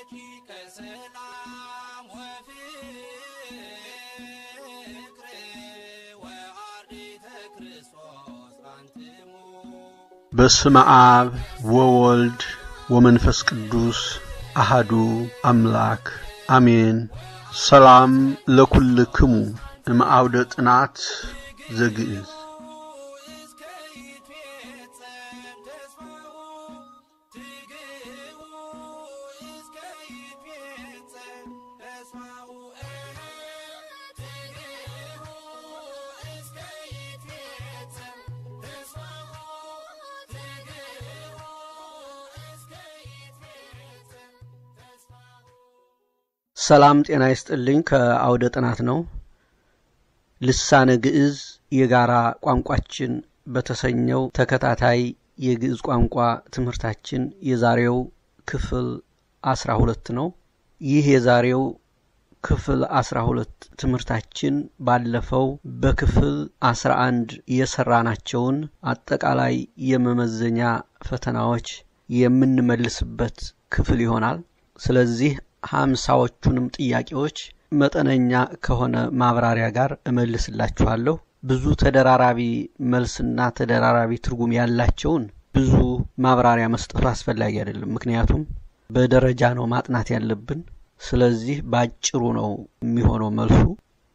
ረቂቀ ሰላም ወፍቅር ወአርዲተ ክርስቶስ አንትሙ በስመ አብ ወወልድ ወመንፈስ ቅዱስ አሃዱ አምላክ አሜን። ሰላም ለኩልክሙ እምአውደ ጥናት ዘግእዝ እስከ ይትፌጸም ተስፋሁ ትግህቡ እስከ ይትፌጸም ተስፋሁ ትግህቡ እስከ ይትፌጸም ተስፋሁ ትግህቡ እስከ ይትፌጸም ተስፋሁ ሰላም ጤና ይስጥልኝ። ከአውደ ጥናት ነው። ልሳነ ግዕዝ የጋራ ቋንቋችን በተሰኘው ተከታታይ የግዕዝ ቋንቋ ትምህርታችን የዛሬው ክፍል አስራ ሁለት ነው። ይህ የዛሬው ክፍል አስራ ሁለት ትምህርታችን ባለፈው በክፍል አስራ አንድ የሰራናቸውን አጠቃላይ የመመዘኛ ፈተናዎች የምንመልስበት ክፍል ይሆናል። ስለዚህ ሀምሳዎቹንም ጥያቄዎች መጠነኛ ከሆነ ማብራሪያ ጋር እመልስላችኋለሁ። ብዙ ተደራራቢ መልስና ተደራራቢ ትርጉም ያላቸውን ብዙ ማብራሪያ መስጠቱ አስፈላጊ አይደለም። ምክንያቱም በደረጃ ነው ማጥናት ያለብን። ስለዚህ በአጭሩ ነው የሚሆነው መልሱ።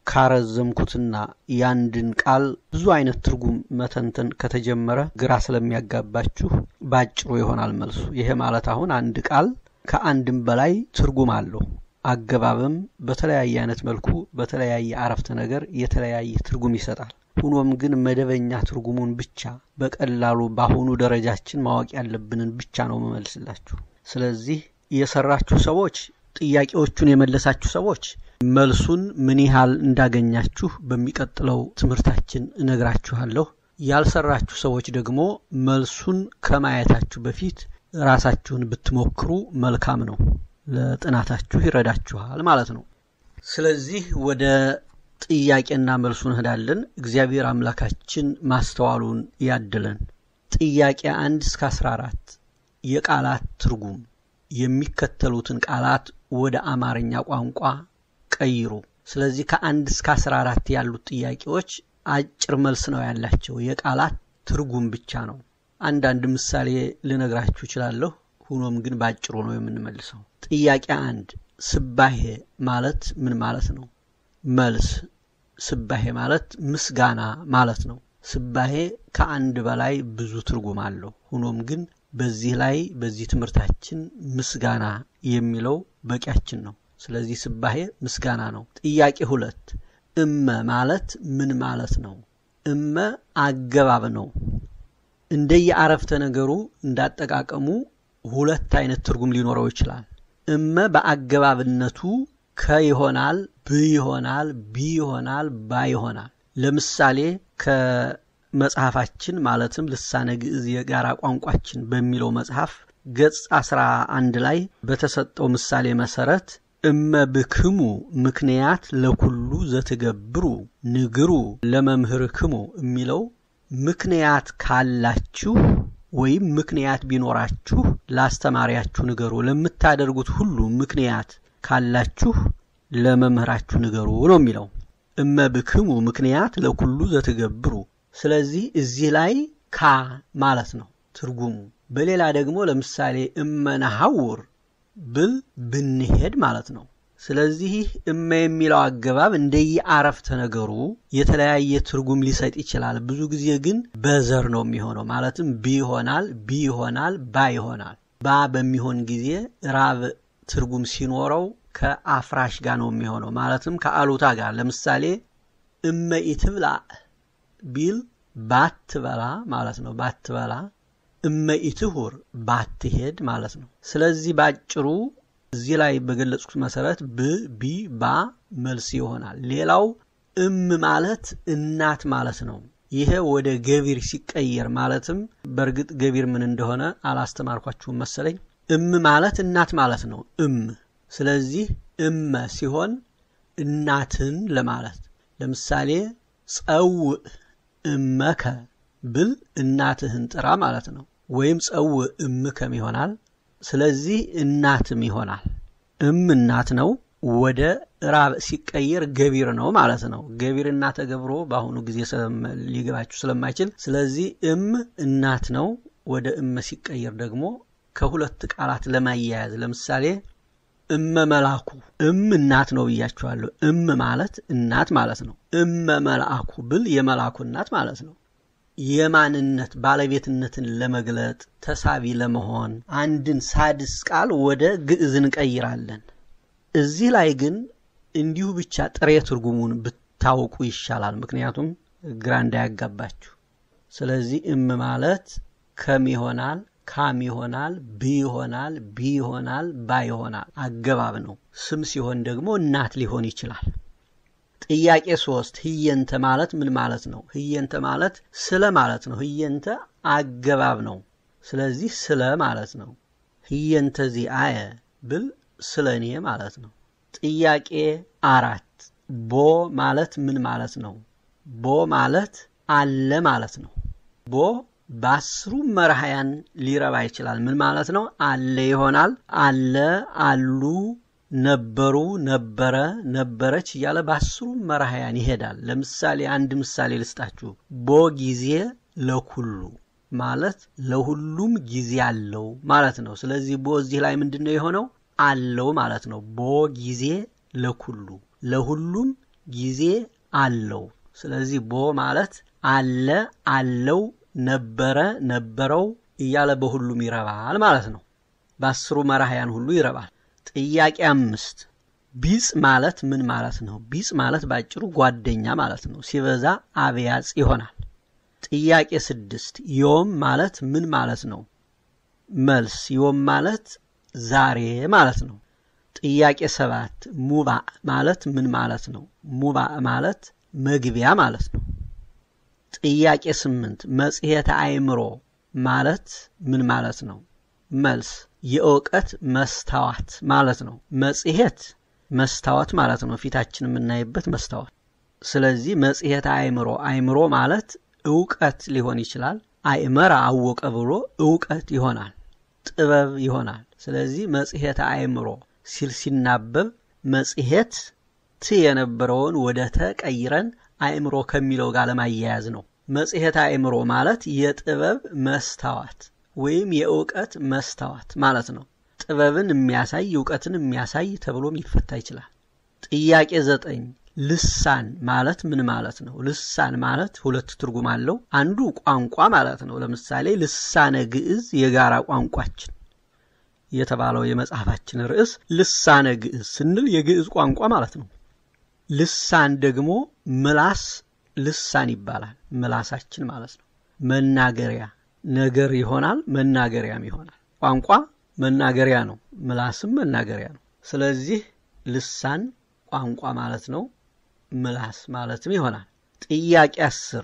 ካረዘምኩትና ያንድን ቃል ብዙ አይነት ትርጉም መተንተን ከተጀመረ ግራ ስለሚያጋባችሁ በአጭሩ ይሆናል መልሱ። ይሄ ማለት አሁን አንድ ቃል ከአንድም በላይ ትርጉም አለው። አገባብም በተለያየ አይነት መልኩ በተለያየ አረፍተ ነገር የተለያየ ትርጉም ይሰጣል። ሆኖም ግን መደበኛ ትርጉሙን ብቻ በቀላሉ በአሁኑ ደረጃችን ማወቅ ያለብንን ብቻ ነው መመልስላችሁ። ስለዚህ የሰራችሁ ሰዎች፣ ጥያቄዎቹን የመለሳችሁ ሰዎች መልሱን ምን ያህል እንዳገኛችሁ በሚቀጥለው ትምህርታችን እነግራችኋለሁ። ያልሰራችሁ ሰዎች ደግሞ መልሱን ከማየታችሁ በፊት ራሳችሁን ብትሞክሩ መልካም ነው። ለጥናታችሁ ይረዳችኋል ማለት ነው። ስለዚህ ወደ ጥያቄና መልሱ እንሄዳለን። እግዚአብሔር አምላካችን ማስተዋሉን ያድለን። ጥያቄ አንድ እስከ አስራ አራት የቃላት ትርጉም የሚከተሉትን ቃላት ወደ አማርኛ ቋንቋ ቀይሩ። ስለዚህ ከአንድ እስከ አስራ አራት ያሉት ጥያቄዎች አጭር መልስ ነው ያላቸው፣ የቃላት ትርጉም ብቻ ነው። አንዳንድ ምሳሌ ልነግራችሁ እችላለሁ። ሆኖም ግን ባጭሩ ነው የምንመልሰው። ጥያቄ አንድ ስባሄ ማለት ምን ማለት ነው? መልስ ስባሄ ማለት ምስጋና ማለት ነው። ስባሄ ከአንድ በላይ ብዙ ትርጉም አለው። ሆኖም ግን በዚህ ላይ በዚህ ትምህርታችን ምስጋና የሚለው በቂያችን ነው። ስለዚህ ስባሄ ምስጋና ነው። ጥያቄ ሁለት እመ ማለት ምን ማለት ነው? እመ አገባብ ነው። እንደየ አረፍተ ነገሩ እንዳጠቃቀሙ ሁለት አይነት ትርጉም ሊኖረው ይችላል። እመ በአገባብነቱ ከ ይሆናል፣ ብ ይሆናል፣ ቢ ይሆናል፣ ባ ይሆናል። ለምሳሌ ከመጽሐፋችን ማለትም ልሳነ ግዕዝ የጋራ ቋንቋችን በሚለው መጽሐፍ ገጽ አስራ አንድ ላይ በተሰጠው ምሳሌ መሰረት እመ ብክሙ ምክንያት ለኩሉ ዘትገብሩ ንግሩ ለመምህርክሙ የሚለው ምክንያት ካላችሁ ወይም ምክንያት ቢኖራችሁ ላስተማሪያችሁ ንገሩ፣ ለምታደርጉት ሁሉ ምክንያት ካላችሁ ለመምህራችሁ ንገሩ ነው የሚለው። እመ ብክሙ ምክንያት ለኩሉ ዘትገብሩ። ስለዚህ እዚህ ላይ ካ ማለት ነው ትርጉሙ። በሌላ ደግሞ ለምሳሌ እመነሐውር ብል ብንሄድ ማለት ነው። ስለዚህ እመ የሚለው አገባብ እንደየ አረፍተ ነገሩ የተለያየ ትርጉም ሊሰጥ ይችላል። ብዙ ጊዜ ግን በዘር ነው የሚሆነው። ማለትም ቢ ይሆናል፣ ቢ ይሆናል፣ ባ ይሆናል። ባ በሚሆን ጊዜ ራብ ትርጉም ሲኖረው ከአፍራሽ ጋር ነው የሚሆነው። ማለትም ከአሉታ ጋር ለምሳሌ እመ ኢትብላ ቢል ባትበላ ማለት ነው። ባትበላ እመ ኢትሁር ባትሄድ ማለት ነው። ስለዚህ ባጭሩ እዚህ ላይ በገለጽኩት መሰረት ብ ቢ ባ መልስ ይሆናል። ሌላው እም ማለት እናት ማለት ነው። ይሄ ወደ ገቢር ሲቀየር ማለትም በእርግጥ ገቢር ምን እንደሆነ አላስተማርኳችሁም መሰለኝ። እም ማለት እናት ማለት ነው። እም ስለዚህ እመ ሲሆን እናትን ለማለት ለምሳሌ ጸውዕ እመከ ብል እናትህን ጥራ ማለት ነው። ወይም ጸውዕ እምከም ይሆናል። ስለዚህ እናትም ይሆናል። እም እናት ነው። ወደ ራብ ሲቀየር ገቢር ነው ማለት ነው። ገቢርና ተገብሮ በአሁኑ ጊዜ ሊገባችሁ ስለማይችል ስለዚህ እም እናት ነው። ወደ እመ ሲቀየር ደግሞ ከሁለት ቃላት ለማያያዝ ለምሳሌ እመ መላኩ እም እናት ነው ብያችኋለሁ። እም ማለት እናት ማለት ነው። እመ መልአኩ ብል የመልአኩ እናት ማለት ነው። የማንነት ባለቤትነትን ለመግለጥ ተሳቢ ለመሆን አንድን ሳድስ ቃል ወደ ግዕዝ እንቀይራለን። እዚህ ላይ ግን እንዲሁ ብቻ ጥሬ ትርጉሙን ብታውቁ ይሻላል። ምክንያቱም ግራ እንዳያጋባችሁ። ስለዚህ እም ማለት ከም ይሆናል፣ ካም ይሆናል፣ ብ ይሆናል፣ ቢ ይሆናል፣ ባ ይሆናል። አገባብ ነው። ስም ሲሆን ደግሞ እናት ሊሆን ይችላል። ጥያቄ ሶስት ህየንተ ማለት ምን ማለት ነው? ህየንተ ማለት ስለ ማለት ነው። ህየንተ አገባብ ነው። ስለዚህ ስለ ማለት ነው። ህየንተ ዚአየ ብል ስለ እኔ ማለት ነው። ጥያቄ አራት ቦ ማለት ምን ማለት ነው? ቦ ማለት አለ ማለት ነው። ቦ በአስሩ መርሃያን ሊረባ ይችላል። ምን ማለት ነው? አለ ይሆናል። አለ፣ አሉ፣ ነበሩ፣ ነበረ፣ ነበረች እያለ በአስሩ መርሃያን ይሄዳል። ለምሳሌ አንድ ምሳሌ ልስጣችሁ። ቦ ጊዜ ለኩሉ ማለት ለሁሉም ጊዜ አለው ማለት ነው። ስለዚህ ቦ እዚህ ላይ ምንድን ነው የሆነው? አለው ማለት ነው። ቦ ጊዜ ለኩሉ ለሁሉም ጊዜ አለው። ስለዚህ ቦ ማለት አለ፣ አለው፣ ነበረ፣ ነበረው እያለ በሁሉም ይረባል ማለት ነው። በአስሩ መራህያን ሁሉ ይረባል። ጥያቄ አምስት ቢጽ ማለት ምን ማለት ነው? ቢጽ ማለት ባጭሩ ጓደኛ ማለት ነው። ሲበዛ አብያጽ ይሆናል። ጥያቄ ስድስት ዮም ማለት ምን ማለት ነው? መልስ ዮም ማለት ዛሬ ማለት ነው። ጥያቄ ሰባት ሙባእ ማለት ምን ማለት ነው? ሙባእ ማለት መግቢያ ማለት ነው። ጥያቄ ስምንት መጽሔተ አእምሮ ማለት ምን ማለት ነው? መልስ የእውቀት መስታወት ማለት ነው። መጽሔት መስታወት ማለት ነው፣ ፊታችን የምናይበት መስታወት። ስለዚህ መጽሔተ አእምሮ አእምሮ ማለት እውቀት ሊሆን ይችላል። አእመረ አወቀ ብሎ እውቀት ይሆናል፣ ጥበብ ይሆናል። ስለዚህ መጽሔተ አእምሮ ሲል ሲናበብ መጽሔት ት የነበረውን ወደ ተ ቀይረን አእምሮ ከሚለው ጋር ለማያያዝ ነው። መጽሔተ አእምሮ ማለት የጥበብ መስታወት ወይም የእውቀት መስታወት ማለት ነው። ጥበብን የሚያሳይ እውቀትን የሚያሳይ ተብሎም ሊፈታ ይችላል። ጥያቄ ዘጠኝ ልሳን ማለት ምን ማለት ነው? ልሳን ማለት ሁለት ትርጉም አለው። አንዱ ቋንቋ ማለት ነው። ለምሳሌ ልሳነ ግዕዝ የጋራ ቋንቋችን የተባለው የመጽሐፋችን ርዕስ ልሳነ ግዕዝ ስንል የግዕዝ ቋንቋ ማለት ነው። ልሳን ደግሞ ምላስ ልሳን ይባላል። ምላሳችን ማለት ነው። መናገሪያ ነገር ይሆናል፣ መናገሪያም ይሆናል። ቋንቋ መናገሪያ ነው፣ ምላስም መናገሪያ ነው። ስለዚህ ልሳን ቋንቋ ማለት ነው፣ ምላስ ማለትም ይሆናል። ጥያቄ አስር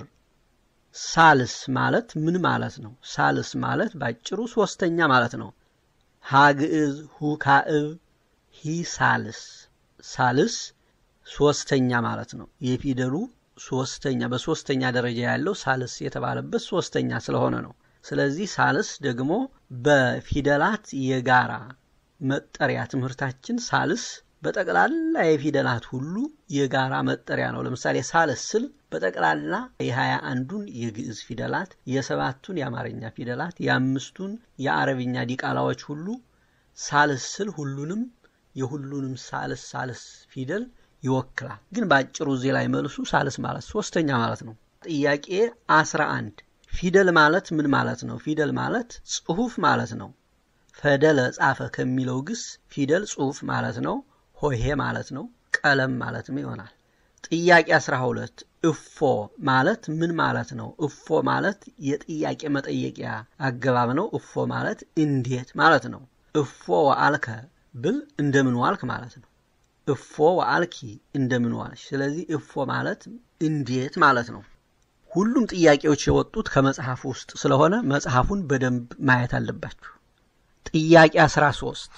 ሳልስ ማለት ምን ማለት ነው? ሳልስ ማለት ባጭሩ ሶስተኛ ማለት ነው። ሀግዕዝ ሁካዕብ ሂ ሳልስ ሳልስ ሶስተኛ ማለት ነው። የፊደሉ ሶስተኛ በሶስተኛ ደረጃ ያለው ሳልስ የተባለበት ሶስተኛ ስለሆነ ነው። ስለዚህ ሳልስ ደግሞ በፊደላት የጋራ መጠሪያ ትምህርታችን ሳልስ በጠቅላላ የፊደላት ሁሉ የጋራ መጠሪያ ነው። ለምሳሌ ሳልስ ስል በጠቅላላ የሀያ አንዱን የግዕዝ ፊደላት፣ የሰባቱን የአማርኛ ፊደላት፣ የአምስቱን የአረብኛ ዲቃላዎች ሁሉ ሳልስ ስል ሁሉንም የሁሉንም ሳልስ ሳልስ ፊደል ይወክላል። ግን በአጭሩ እዚህ ላይ መልሱ ሳልስ ማለት ሶስተኛ ማለት ነው። ጥያቄ አስራ አንድ ፊደል ማለት ምን ማለት ነው? ፊደል ማለት ጽሁፍ ማለት ነው። ፈደለ ጻፈ ከሚለው ግስ ፊደል ጽሁፍ ማለት ነው። ሆሄ ማለት ነው። ቀለም ማለትም ይሆናል። ጥያቄ 12 እፎ ማለት ምን ማለት ነው? እፎ ማለት የጥያቄ መጠየቂያ አገባብ ነው። እፎ ማለት እንዴት ማለት ነው። እፎ ወአልከ ብል እንደምን ዋልክ ማለት ነው። እፎ ወአልኪ እንደምን ዋልሽ። ስለዚህ እፎ ማለት እንዴት ማለት ነው። ሁሉም ጥያቄዎች የወጡት ከመጽሐፍ ውስጥ ስለሆነ መጽሐፉን በደንብ ማየት አለባችሁ። ጥያቄ 13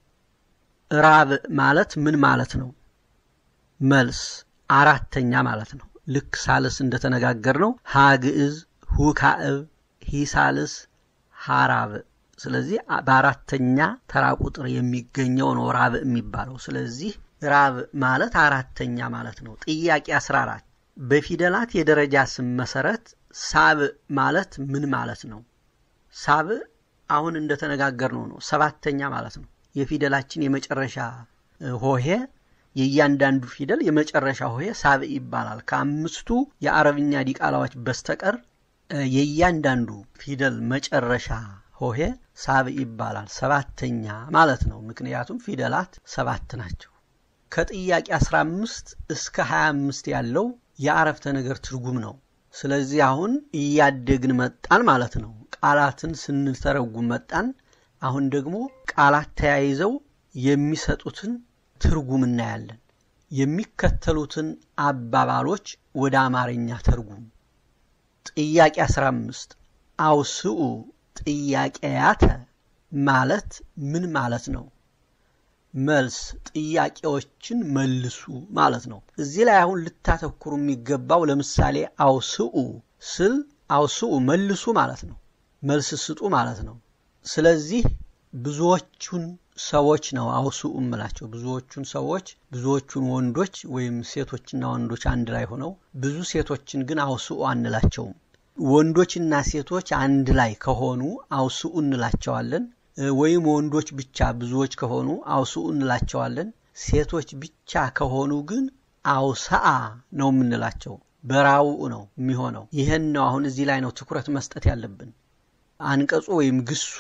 ራብ ማለት ምን ማለት ነው? መልስ አራተኛ ማለት ነው። ልክ ሳልስ እንደተነጋገር ነው። ሀግዕዝ፣ ሁካዕብ፣ ሂሳልስ፣ ሀራብ ስለዚህ በአራተኛ ተራ ቁጥር የሚገኘው ነው ራብዕ የሚባለው። ስለዚህ ራብዕ ማለት አራተኛ ማለት ነው። ጥያቄ 14 በፊደላት የደረጃ ስም መሰረት ሳብዕ ማለት ምን ማለት ነው? ሳብዕ አሁን እንደተነጋገርነው ነው፣ ሰባተኛ ማለት ነው። የፊደላችን የመጨረሻ ሆሄ የእያንዳንዱ ፊደል የመጨረሻ ሆሄ ሳብዕ ይባላል። ከአምስቱ የአረብኛ ዲቃላዎች በስተቀር የእያንዳንዱ ፊደል መጨረሻ ሆሄ ሳብዕ ይባላል። ሰባተኛ ማለት ነው። ምክንያቱም ፊደላት ሰባት ናቸው። ከጥያቄ 15 እስከ 25 ያለው የአረፍተ ነገር ትርጉም ነው። ስለዚህ አሁን እያደግን መጣን ማለት ነው። ቃላትን ስንተረጉም መጣን። አሁን ደግሞ ቃላት ተያይዘው የሚሰጡትን ትርጉም እናያለን። የሚከተሉትን አባባሎች ወደ አማርኛ ተርጉም። ጥያቄ 15 አውስኡ ጥያቄያተ ማለት ምን ማለት ነው? መልስ ጥያቄዎችን መልሱ ማለት ነው። እዚህ ላይ አሁን ልታተኩሩ የሚገባው ለምሳሌ አውስኡ ስል አውስኡ መልሱ ማለት ነው። መልስ ስጡ ማለት ነው። ስለዚህ ብዙዎቹን ሰዎች ነው አውስኡ እምላቸው። ብዙዎቹን ሰዎች ብዙዎቹን ወንዶች ወይም ሴቶችና ወንዶች አንድ ላይ ሆነው ብዙ ሴቶችን ግን አውስኡ አንላቸውም። ወንዶችና ሴቶች አንድ ላይ ከሆኑ አውስኡ እንላቸዋለን። ወይም ወንዶች ብቻ ብዙዎች ከሆኑ አውስኡ እንላቸዋለን። ሴቶች ብቻ ከሆኑ ግን አውሰአ ነው የምንላቸው። በራውኡ ነው የሚሆነው። ይህን ነው አሁን እዚህ ላይ ነው ትኩረት መስጠት ያለብን። አንቀጹ ወይም ግሱ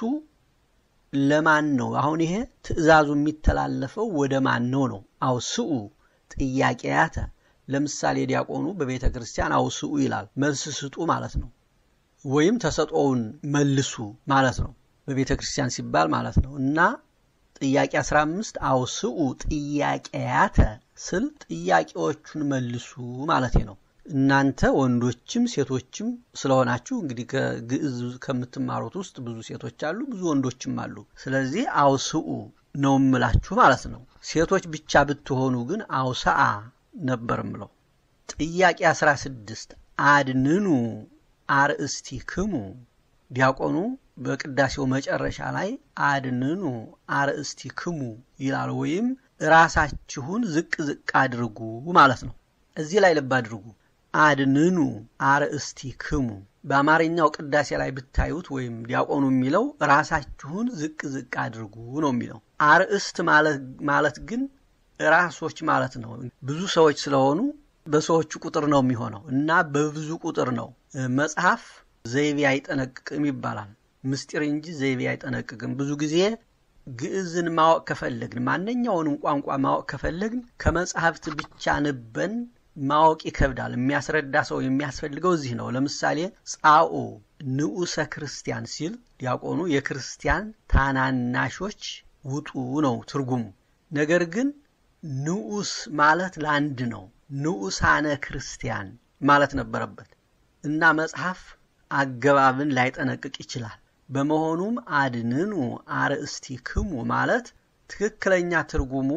ለማን ነው? አሁን ይሄ ትዕዛዙ የሚተላለፈው ወደ ማን ነው ነው? አውስኡ ጥያቄያተ ለምሳሌ ዲያቆኑ በቤተ ክርስቲያን አውስኡ ይላል። መልስ ስጡ ማለት ነው። ወይም ተሰጦውን መልሱ ማለት ነው። በቤተ ክርስቲያን ሲባል ማለት ነው። እና ጥያቄ 15 አውስኡ ጥያቄያተ ስል ጥያቄዎቹን መልሱ ማለት ነው። እናንተ ወንዶችም ሴቶችም ስለሆናችሁ እንግዲህ ከግዕዝ ከምትማሩት ውስጥ ብዙ ሴቶች አሉ፣ ብዙ ወንዶችም አሉ። ስለዚህ አውስኡ ነው እምላችሁ ማለት ነው። ሴቶች ብቻ ብትሆኑ ግን አውሰአ ነበር ምለው። ጥያቄ 16 አድንኑ አርእስቲክሙ ዲያቆኑ በቅዳሴው መጨረሻ ላይ አድንኑ አርእስቲክሙ ይላል። ወይም ራሳችሁን ዝቅ ዝቅ አድርጉ ማለት ነው። እዚህ ላይ ልብ አድርጉ። አድንኑ አርእስቲክሙ በአማርኛው ቅዳሴ ላይ ብታዩት ወይም ዲያቆኑ የሚለው ራሳችሁን ዝቅ ዝቅ አድርጉ ነው የሚለው። አርእስት ማለት ግን ራሶች ማለት ነው። ብዙ ሰዎች ስለሆኑ በሰዎቹ ቁጥር ነው የሚሆነው እና በብዙ ቁጥር ነው። መጽሐፍ ዘይቤ አይጠነቅቅም ይባላል። ምስጢር እንጂ ዘይቤ አይጠነቅቅም። ብዙ ጊዜ ግዕዝን ማወቅ ከፈለግን ማንኛውንም ቋንቋ ማወቅ ከፈለግን ከመጽሐፍት ብቻ ንበን ማወቅ ይከብዳል። የሚያስረዳ ሰው የሚያስፈልገው እዚህ ነው። ለምሳሌ ጻኡ ንዑሰ ክርስቲያን ሲል ዲያቆኑ የክርስቲያን ታናናሾች ውጡ ነው ትርጉሙ። ነገር ግን ንዑስ ማለት ለአንድ ነው። ንዑሳነ ክርስቲያን ማለት ነበረበት እና መጽሐፍ አገባብን ላይጠነቅቅ ይችላል። በመሆኑም አድንኑ አርእስቲክሙ ማለት ትክክለኛ ትርጉሙ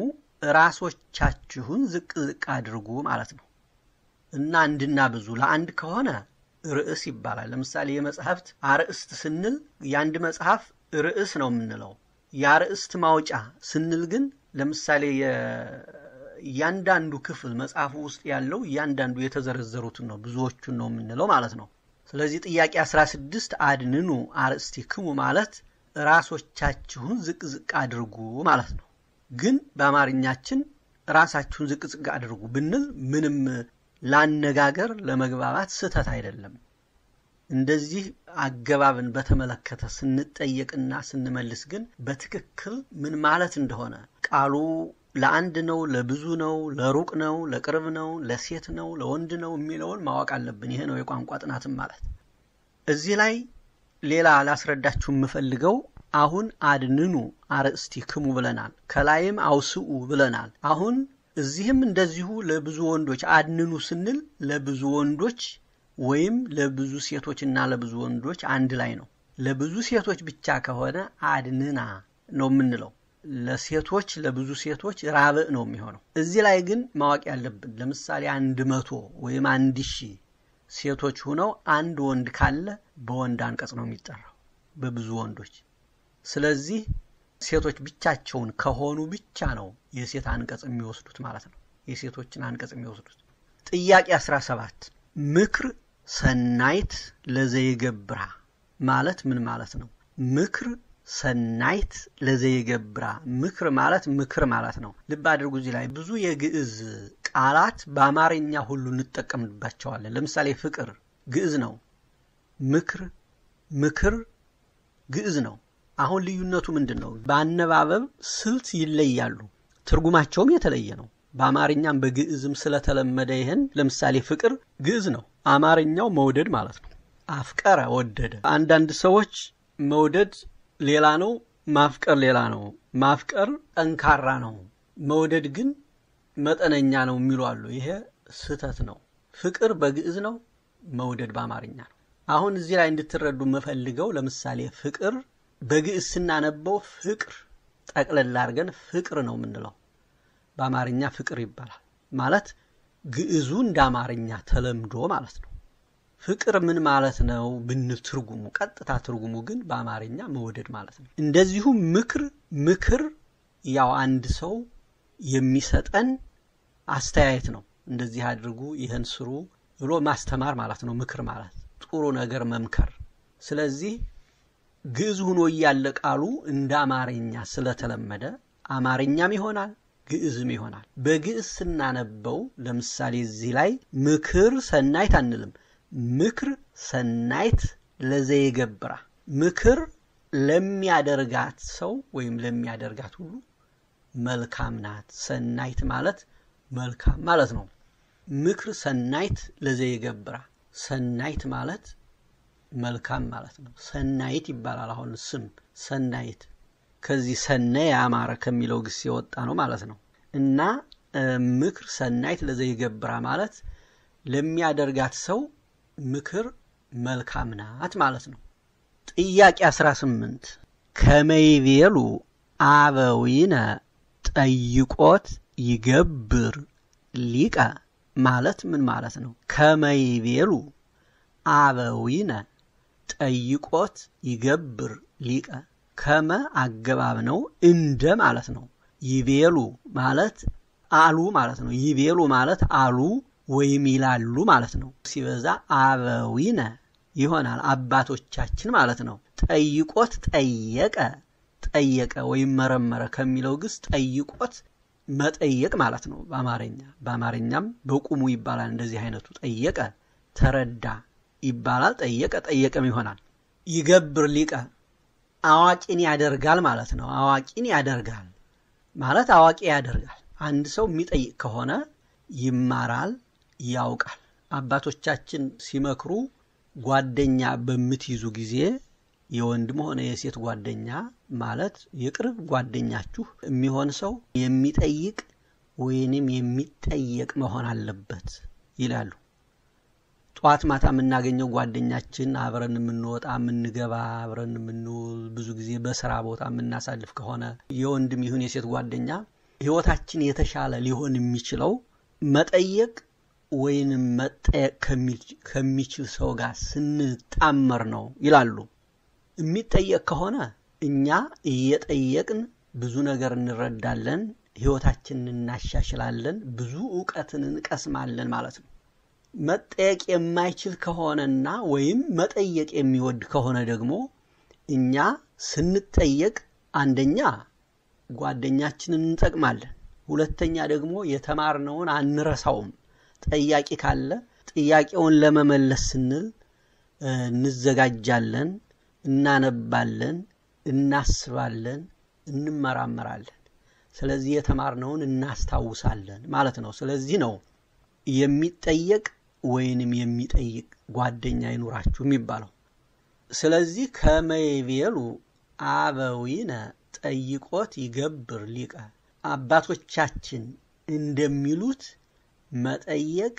ራሶቻችሁን ዝቅ ዝቅ አድርጉ ማለት ነው እና አንድና ብዙ ለአንድ ከሆነ ርዕስ ይባላል። ለምሳሌ የመጽሐፍት አርእስት ስንል የአንድ መጽሐፍ ርዕስ ነው የምንለው። የአርእስት ማውጫ ስንል ግን ለምሳሌ እያንዳንዱ ክፍል መጽሐፉ ውስጥ ያለው እያንዳንዱ የተዘረዘሩትን ነው ብዙዎቹን ነው የምንለው ማለት ነው። ስለዚህ ጥያቄ 16 አድንኑ አርእስቲክሙ ማለት ራሶቻችሁን ዝቅ ዝቅ አድርጉ ማለት ነው። ግን በአማርኛችን ራሳችሁን ዝቅ ዝቅ አድርጉ ብንል ምንም ላነጋገር ለመግባባት ስህተት አይደለም። እንደዚህ አገባብን በተመለከተ ስንጠየቅና ስንመልስ ግን በትክክል ምን ማለት እንደሆነ ቃሉ ለአንድ ነው፣ ለብዙ ነው፣ ለሩቅ ነው፣ ለቅርብ ነው፣ ለሴት ነው፣ ለወንድ ነው የሚለውን ማወቅ አለብን። ይሄ ነው የቋንቋ ጥናትም ማለት። እዚህ ላይ ሌላ ላስረዳችሁ የምፈልገው አሁን አድንኑ አርእስቲክሙ ብለናል፣ ከላይም አውስኡ ብለናል። አሁን እዚህም እንደዚሁ ለብዙ ወንዶች አድንኑ ስንል ለብዙ ወንዶች ወይም ለብዙ ሴቶችና ለብዙ ወንዶች አንድ ላይ ነው። ለብዙ ሴቶች ብቻ ከሆነ አድንና ነው የምንለው። ለሴቶች ለብዙ ሴቶች ራብዕ ነው የሚሆነው። እዚህ ላይ ግን ማወቅ ያለብን ለምሳሌ አንድ መቶ ወይም አንድ ሺህ ሴቶች ሁነው አንድ ወንድ ካለ በወንድ አንቀጽ ነው የሚጠራው በብዙ ወንዶች። ስለዚህ ሴቶች ብቻቸውን ከሆኑ ብቻ ነው የሴት አንቀጽ የሚወስዱት ማለት ነው። የሴቶችን አንቀጽ የሚወስዱት። ጥያቄ 17 ምክር ሰናይት ለዘይገብራ ማለት ምን ማለት ነው? ምክር ሰናይት ለዘይገብራ ምክር ማለት ምክር ማለት ነው። ልብ አድርጉ። እዚህ ላይ ብዙ የግዕዝ ቃላት በአማርኛ ሁሉ እንጠቀምባቸዋለን። ለምሳሌ ፍቅር ግዕዝ ነው። ምክር ምክር ግዕዝ ነው። አሁን ልዩነቱ ምንድን ነው? በአነባበብ ስልት ይለያሉ። ትርጉማቸውም የተለየ ነው። በአማርኛም በግዕዝም ስለተለመደ ይህን ለምሳሌ ፍቅር ግዕዝ ነው። አማርኛው መውደድ ማለት ነው። አፍቀረ ወደደ። አንዳንድ ሰዎች መውደድ ሌላ ነው፣ ማፍቀር ሌላ ነው። ማፍቀር ጠንካራ ነው፣ መውደድ ግን መጠነኛ ነው የሚሉ አሉ። ይሄ ስህተት ነው። ፍቅር በግዕዝ ነው፣ መውደድ በአማርኛ ነው። አሁን እዚህ ላይ እንድትረዱ የምፈልገው ለምሳሌ ፍቅር በግዕዝ ስናነበው ፍቅር ጠቅለል አድርገን ፍቅር ነው የምንለው። በአማርኛ ፍቅር ይባላል ማለት ግዕዙ እንደ አማርኛ ተለምዶ ማለት ነው። ፍቅር ምን ማለት ነው ብንል ትርጉሙ ቀጥታ ትርጉሙ ግን በአማርኛ መውደድ ማለት ነው። እንደዚሁም ምክር ምክር ያው አንድ ሰው የሚሰጠን አስተያየት ነው። እንደዚህ አድርጉ፣ ይህን ስሩ ብሎ ማስተማር ማለት ነው። ምክር ማለት ጥሩ ነገር መምከር። ስለዚህ ግዕዝ ሆኖ እያለ ቃሉ እንደ አማርኛ ስለተለመደ አማርኛም ይሆናል ግዕዝም ይሆናል። በግዕዝ ስናነበው ለምሳሌ እዚህ ላይ ምክር ሰናይት አንልም። ምክር ሰናይት ለዘይገብራ ምክር ለሚያደርጋት ሰው ወይም ለሚያደርጋት ሁሉ መልካም ናት። ሰናይት ማለት መልካም ማለት ነው። ምክር ሰናይት ለዘይገብራ ሰናይት ማለት መልካም ማለት ነው። ሰናይት ይባላል። አሁን ስም ሰናይት ከዚህ ሰነ ያማረ ከሚለው ግስ የወጣ ነው ማለት ነው። እና ምክር ሰናይት ለዘይገብራ ማለት ለሚያደርጋት ሰው ምክር መልካም ናት ማለት ነው። ጥያቄ 18 ከመይቤሉ አበዊነ ጠይቆት ይገብር ሊቀ ማለት ምን ማለት ነው? ከመይቤሉ አበዊነ ጠይቆት ይገብር ሊቀ ከመ አገባብ ነው፣ እንደ ማለት ነው። ይቤሉ ማለት አሉ ማለት ነው። ይቤሉ ማለት አሉ ወይም ይላሉ ማለት ነው። ሲበዛ አበዊነ ይሆናል አባቶቻችን ማለት ነው። ጠይቆት ጠየቀ ጠየቀ ወይም መረመረ ከሚለው ግስ ጠይቆት መጠየቅ ማለት ነው። በአማርኛ በአማርኛም በቁሙ ይባላል። እንደዚህ አይነቱ ጠየቀ ተረዳ ይባላል። ጠየቀ ጠየቀም ይሆናል። ይገብር ሊቀ አዋቂን ያደርጋል ማለት ነው። አዋቂን ያደርጋል ማለት አዋቂ ያደርጋል። አንድ ሰው የሚጠይቅ ከሆነ ይማራል፣ ያውቃል። አባቶቻችን ሲመክሩ ጓደኛ በምትይዙ ጊዜ የወንድም ሆነ የሴት ጓደኛ ማለት የቅርብ ጓደኛችሁ የሚሆን ሰው የሚጠይቅ ወይንም የሚጠየቅ መሆን አለበት ይላሉ። ጠዋት ማታ የምናገኘው ጓደኛችን አብረን የምንወጣ የምንገባ አብረን የምንውል ብዙ ጊዜ በስራ ቦታ የምናሳልፍ ከሆነ የወንድም ይሁን የሴት ጓደኛ ሕይወታችን የተሻለ ሊሆን የሚችለው መጠየቅ ወይንም መጠየቅ ከሚችል ሰው ጋር ስንጣመር ነው ይላሉ። የሚጠየቅ ከሆነ እኛ እየጠየቅን ብዙ ነገር እንረዳለን፣ ሕይወታችንን እናሻሽላለን፣ ብዙ እውቀትን እንቀስማለን ማለት ነው። መጠየቅ የማይችል ከሆነና ወይም መጠየቅ የሚወድ ከሆነ ደግሞ እኛ ስንጠየቅ አንደኛ ጓደኛችንን እንጠቅማለን፣ ሁለተኛ ደግሞ የተማርነውን አንረሳውም። ጠያቂ ካለ ጥያቄውን ለመመለስ ስንል እንዘጋጃለን፣ እናነባለን፣ እናስባለን፣ እንመራመራለን። ስለዚህ የተማርነውን እናስታውሳለን ማለት ነው። ስለዚህ ነው የሚጠየቅ ወይንም የሚጠይቅ ጓደኛ ይኑራችሁ የሚባለው። ስለዚህ ከመይቤሉ አበዊነ ጠይቆት ይገብር ሊቀ አባቶቻችን እንደሚሉት መጠየቅ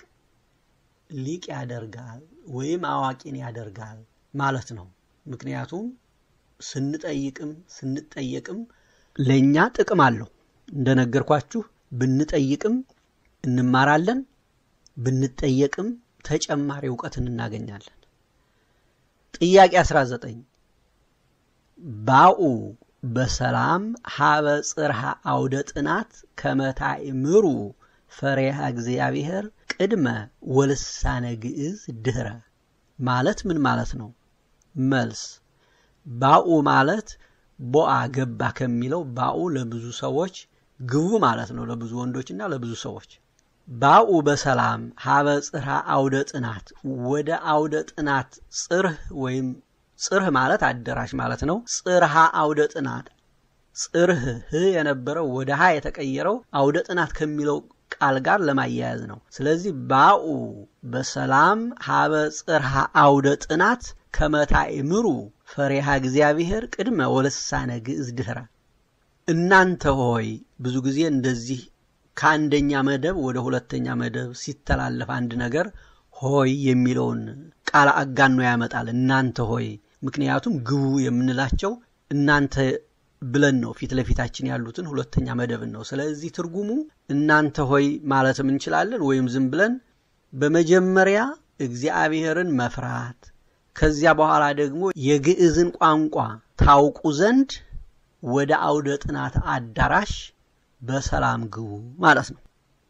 ሊቅ ያደርጋል ወይም አዋቂን ያደርጋል ማለት ነው። ምክንያቱም ስንጠይቅም ስንጠየቅም ለእኛ ጥቅም አለው። እንደነገርኳችሁ ብንጠይቅም እንማራለን፣ ብንጠየቅም ተጨማሪ እውቀትን እናገኛለን። ጥያቄ 19 ባኡ በሰላም ሀበ ጽርሐ አውደ ጥናት ከመታእምሩ ፈሪሃ እግዚአብሔር ቅድመ ወልሳነ ግዕዝ ድህረ ማለት ምን ማለት ነው? መልስ ባኡ ማለት ቦአ ገባ ከሚለው ባኡ ለብዙ ሰዎች ግቡ ማለት ነው። ለብዙ ወንዶችና ለብዙ ሰዎች ባኡ በሰላም ሀበ ጽርሐ አውደ ጥናት ወደ አውደ ጥናት ጽርህ ወይም ጽርህ ማለት አዳራሽ ማለት ነው። ጽርሃ አውደ ጥናት ጽርህ ህ የነበረው ወደ ሀ የተቀየረው አውደ ጥናት ከሚለው ቃል ጋር ለማያያዝ ነው። ስለዚህ ባኡ በሰላም ሀበ ጽርሃ አውደ ጥናት ከመታእምሩ ፈሪሃ እግዚአብሔር ቅድመ ወልሳነ ግዕዝ ድህረ። እናንተ ሆይ ብዙ ጊዜ እንደዚህ ከአንደኛ መደብ ወደ ሁለተኛ መደብ ሲተላለፍ አንድ ነገር ሆይ የሚለውን ቃል አጋኖ ያመጣል። እናንተ ሆይ ምክንያቱም ግቡ የምንላቸው እናንተ ብለን ነው ፊት ለፊታችን ያሉትን ሁለተኛ መደብን ነው። ስለዚህ ትርጉሙ እናንተ ሆይ ማለትም እንችላለን ወይም ዝም ብለን በመጀመሪያ እግዚአብሔርን መፍራት ከዚያ በኋላ ደግሞ የግዕዝን ቋንቋ ታውቁ ዘንድ ወደ አውደ ጥናት አዳራሽ በሰላም ግቡ ማለት ነው።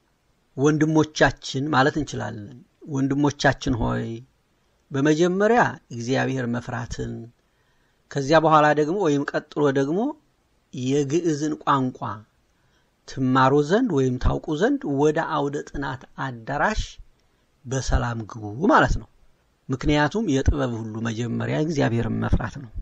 ወንድሞቻችን ማለት እንችላለን። ወንድሞቻችን ሆይ በመጀመሪያ እግዚአብሔር መፍራትን ከዚያ በኋላ ደግሞ ወይም ቀጥሎ ደግሞ የግዕዝን ቋንቋ ትማሩ ዘንድ ወይም ታውቁ ዘንድ ወደ አውደ ጥናት አዳራሽ በሰላም ግቡ ማለት ነው። ምክንያቱም የጥበብ ሁሉ መጀመሪያ እግዚአብሔርን መፍራት ነው።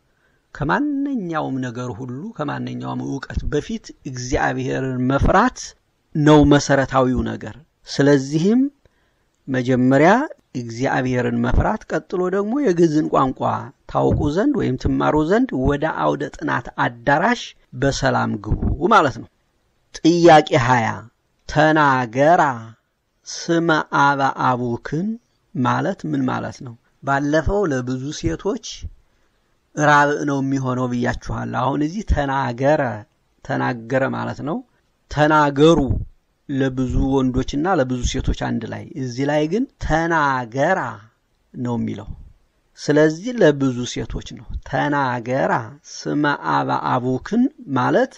ከማንኛውም ነገር ሁሉ ከማንኛውም እውቀት በፊት እግዚአብሔርን መፍራት ነው መሰረታዊው ነገር። ስለዚህም መጀመሪያ እግዚአብሔርን መፍራት፣ ቀጥሎ ደግሞ የግዕዝን ቋንቋ ታውቁ ዘንድ ወይም ትማሩ ዘንድ ወደ አውደ ጥናት አዳራሽ በሰላም ግቡ ማለት ነው። ጥያቄ ሀያ ተናገራ ስመ አበ አቡክን ማለት ምን ማለት ነው? ባለፈው ለብዙ ሴቶች ራብዕ ነው የሚሆነው ብያችኋል። አሁን እዚህ ተናገረ ተናገረ ማለት ነው። ተናገሩ ለብዙ ወንዶችና ለብዙ ሴቶች አንድ ላይ፣ እዚህ ላይ ግን ተናገራ ነው የሚለው። ስለዚህ ለብዙ ሴቶች ነው። ተናገራ ስመ አበ አቡክን ማለት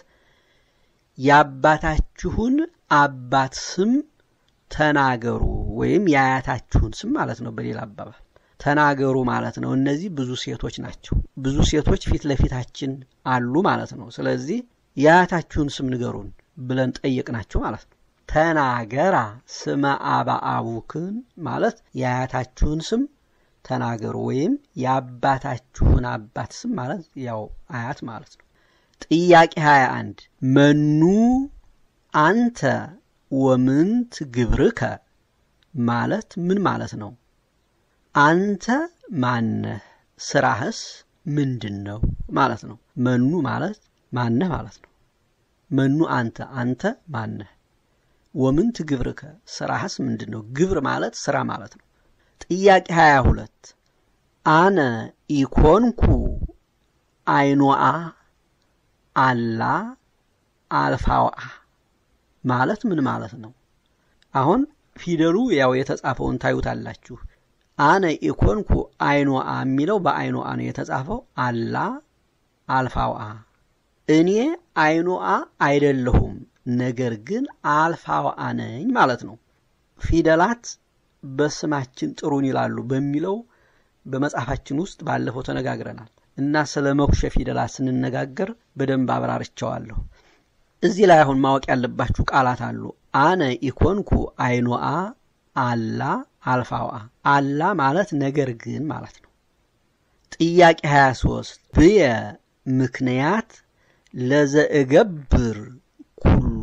የአባታችሁን አባት ስም ተናገሩ ወይም የአያታችሁን ስም ማለት ነው። በሌላ አባባል ተናገሩ ማለት ነው። እነዚህ ብዙ ሴቶች ናቸው። ብዙ ሴቶች ፊት ለፊታችን አሉ ማለት ነው። ስለዚህ የአያታችሁን ስም ንገሩን ብለን ጠየቅናቸው ማለት ነው። ተናገራ ስመ አበ አቡክን ማለት የአያታችሁን ስም ተናገሩ ወይም የአባታችሁን አባት ስም ማለት ያው አያት ማለት ነው። ጥያቄ 21 መኑ አንተ ወምንት ግብርከ ማለት ምን ማለት ነው? አንተ ማነህ? ስራህስ ምንድን ነው ማለት ነው። መኑ ማለት ማነህ ማለት ነው። መኑ አንተ አንተ ማነህ? ወምንት ግብርከ ስራህስ ምንድን ነው? ግብር ማለት ስራ ማለት ነው። ጥያቄ 22 አነ ኢኮንኩ አይኖአ አላ አልፋዋ ማለት ምን ማለት ነው? አሁን ፊደሉ ያው የተጻፈውን ታዩታላችሁ። አነ ኢኮንኩ አይኖአ የሚለው በአይኖአ ነው የተጻፈው። አላ አልፋዋ እኔ አይኖአ አይደለሁም ነገር ግን አልፋዋ ነኝ ማለት ነው። ፊደላት በስማችን ጥሩን ይላሉ በሚለው በመጽሐፋችን ውስጥ ባለፈው ተነጋግረናል እና ስለ መኩሸ ፊደላት ስንነጋገር በደንብ አብራርቸዋለሁ። እዚህ ላይ አሁን ማወቅ ያለባችሁ ቃላት አሉ። አነ ኢኮንኩ አይኖአ አላ አልፋዋ አላ ማለት ነገር ግን ማለት ነው። ጥያቄ 23 ብየ ምክንያት ለዘእገብር ኩሉ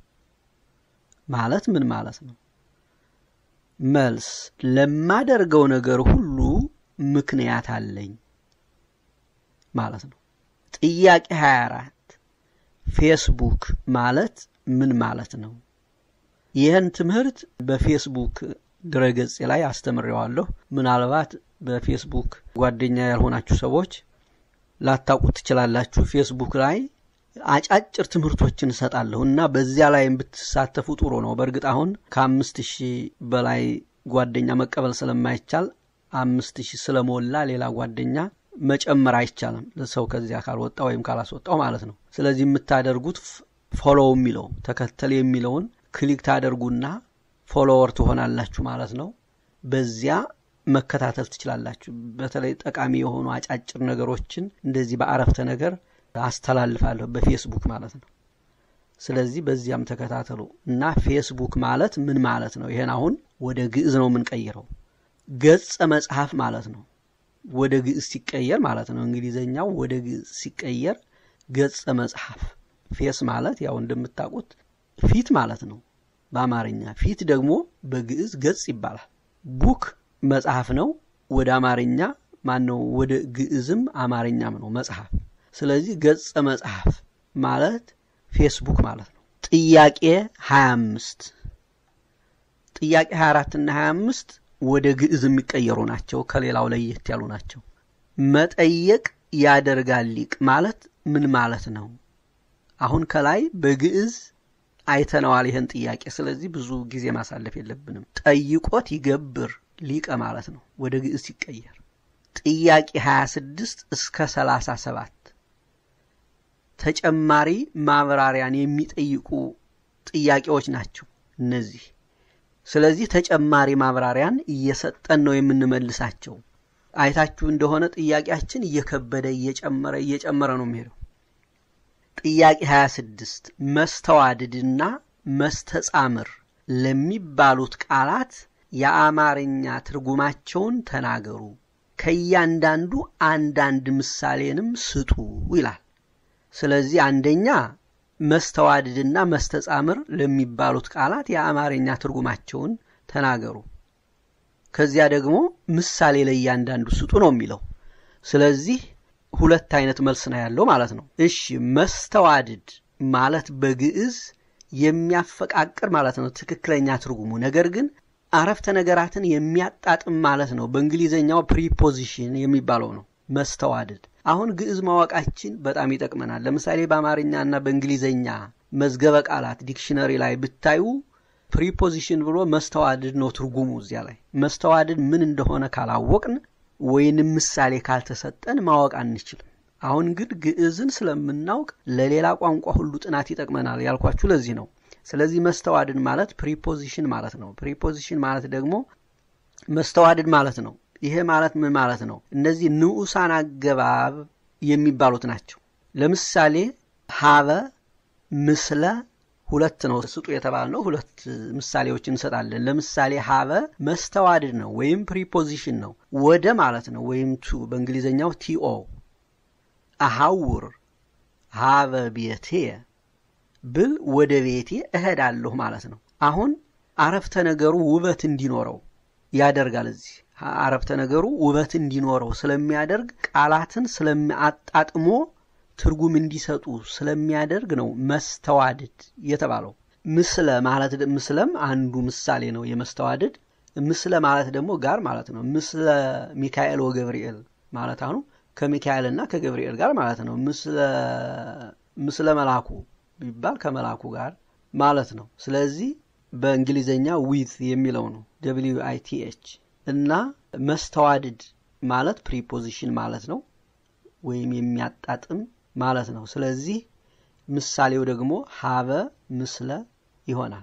ማለት ምን ማለት ነው? መልስ ለማደርገው ነገር ሁሉ ምክንያት አለኝ ማለት ነው። ጥያቄ 24 ፌስቡክ ማለት ምን ማለት ነው? ይህን ትምህርት በፌስቡክ ድረገጽ ላይ አስተምሬዋለሁ። ምናልባት በፌስቡክ ጓደኛ ያልሆናችሁ ሰዎች ላታውቁት ትችላላችሁ። ፌስቡክ ላይ አጫጭር ትምህርቶችን እሰጣለሁ እና በዚያ ላይ ብትሳተፉ ጥሩ ነው። በእርግጥ አሁን ከአምስት ሺህ በላይ ጓደኛ መቀበል ስለማይቻል አምስት ሺህ ስለሞላ ሌላ ጓደኛ መጨመር አይቻልም፣ ሰው ከዚያ ካልወጣ ወይም ካላስወጣው ማለት ነው። ስለዚህ የምታደርጉት ፎሎው የሚለው ተከተል የሚለውን ክሊክ ታደርጉና ፎሎወር ትሆናላችሁ ማለት ነው። በዚያ መከታተል ትችላላችሁ። በተለይ ጠቃሚ የሆኑ አጫጭር ነገሮችን እንደዚህ በአረፍተ ነገር አስተላልፋለሁ በፌስቡክ ማለት ነው። ስለዚህ በዚያም ተከታተሉ እና ፌስቡክ ማለት ምን ማለት ነው? ይሄን አሁን ወደ ግዕዝ ነው የምንቀይረው። ገጸ መጽሐፍ ማለት ነው። ወደ ግዕዝ ሲቀየር ማለት ነው። እንግሊዘኛው ወደ ግዕዝ ሲቀየር ገጸ መጽሐፍ። ፌስ ማለት ያው እንደምታውቁት ፊት ማለት ነው በአማርኛ። ፊት ደግሞ በግዕዝ ገጽ ይባላል። ቡክ መጽሐፍ ነው። ወደ አማርኛ ማን ነው? ወደ ግዕዝም አማርኛም ነው መጽሐፍ። ስለዚህ ገጸ መጽሐፍ ማለት ፌስቡክ ማለት ነው። ጥያቄ 25 ጥያቄ 24 እና 25 ወደ ግዕዝ የሚቀየሩ ናቸው። ከሌላው ለየት ያሉ ናቸው። መጠየቅ ያደርጋል ሊቅ ማለት ምን ማለት ነው? አሁን ከላይ በግዕዝ አይተነዋል ይህን ጥያቄ። ስለዚህ ብዙ ጊዜ ማሳለፍ የለብንም። ጠይቆት ይገብር ሊቀ ማለት ነው ወደ ግዕዝ ሲቀየር። ጥያቄ 26 እስከ 37 ተጨማሪ ማብራሪያን የሚጠይቁ ጥያቄዎች ናቸው እነዚህ። ስለዚህ ተጨማሪ ማብራሪያን እየሰጠን ነው የምንመልሳቸው። አይታችሁ እንደሆነ ጥያቄያችን እየከበደ እየጨመረ እየጨመረ ነው የሚሄደው። ጥያቄ 26 መስተዋድድና መስተጻምር ለሚባሉት ቃላት የአማርኛ ትርጉማቸውን ተናገሩ፣ ከእያንዳንዱ አንዳንድ ምሳሌንም ስጡ ይላል። ስለዚህ አንደኛ መስተዋድድና መስተጻምር ለሚባሉት ቃላት የአማርኛ ትርጉማቸውን ተናገሩ። ከዚያ ደግሞ ምሳሌ ለእያንዳንዱ ስጡ ነው የሚለው። ስለዚህ ሁለት አይነት መልስ ነው ያለው ማለት ነው። እሺ መስተዋድድ ማለት በግዕዝ የሚያፈቃቅር ማለት ነው ትክክለኛ ትርጉሙ። ነገር ግን አረፍተ ነገራትን የሚያጣጥም ማለት ነው። በእንግሊዘኛው ፕሪፖዚሽን የሚባለው ነው መስተዋድድ። አሁን ግዕዝ ማወቃችን በጣም ይጠቅመናል። ለምሳሌ በአማርኛ እና በእንግሊዘኛ መዝገበ ቃላት ዲክሽነሪ ላይ ብታዩ ፕሪፖዚሽን ብሎ መስተዋድድ ነው ትርጉሙ። እዚያ ላይ መስተዋድድ ምን እንደሆነ ካላወቅን ወይንም ምሳሌ ካልተሰጠን ማወቅ አንችልም። አሁን ግን ግዕዝን ስለምናውቅ ለሌላ ቋንቋ ሁሉ ጥናት ይጠቅመናል ያልኳችሁ ለዚህ ነው። ስለዚህ መስተዋድድ ማለት ፕሪፖዚሽን ማለት ነው። ፕሪፖዚሽን ማለት ደግሞ መስተዋድድ ማለት ነው። ይሄ ማለት ምን ማለት ነው? እነዚህ ንዑሳን አገባብ የሚባሉት ናቸው። ለምሳሌ ሀበ፣ ምስለ ሁለት ነው ስጡ የተባልነው ሁለት ምሳሌዎች እንሰጣለን። ለምሳሌ ሀበ መስተዋድድ ነው ወይም ፕሪፖዚሽን ነው። ወደ ማለት ነው ወይም ቱ በእንግሊዝኛው ቲኦ። አሐውር ሀበ ቤቴ ብል ወደ ቤቴ እሄዳለሁ ማለት ነው። አሁን አረፍተ ነገሩ ውበት እንዲኖረው ያደርጋል። እዚህ አረፍተ ነገሩ ውበት እንዲኖረው ስለሚያደርግ ቃላትን ስለሚያጣጥሞ ትርጉም እንዲሰጡ ስለሚያደርግ ነው መስተዋድድ የተባለው። ምስለ ማለት ምስለም አንዱ ምሳሌ ነው የመስተዋድድ። ምስለ ማለት ደግሞ ጋር ማለት ነው። ምስለ ሚካኤል ወገብርኤል ማለት አሁኑ ከሚካኤልና ከገብርኤል ጋር ማለት ነው። ምስለ መላኩ ቢባል ከመላኩ ጋር ማለት ነው። ስለዚህ በእንግሊዘኛ ዊዝ የሚለው ነው ደብሊዩ አይ ቲ ኤች እና መስተዋድድ ማለት ፕሪፖዚሽን ማለት ነው ወይም የሚያጣጥም ማለት ነው። ስለዚህ ምሳሌው ደግሞ ሀበ ምስለ ይሆናል።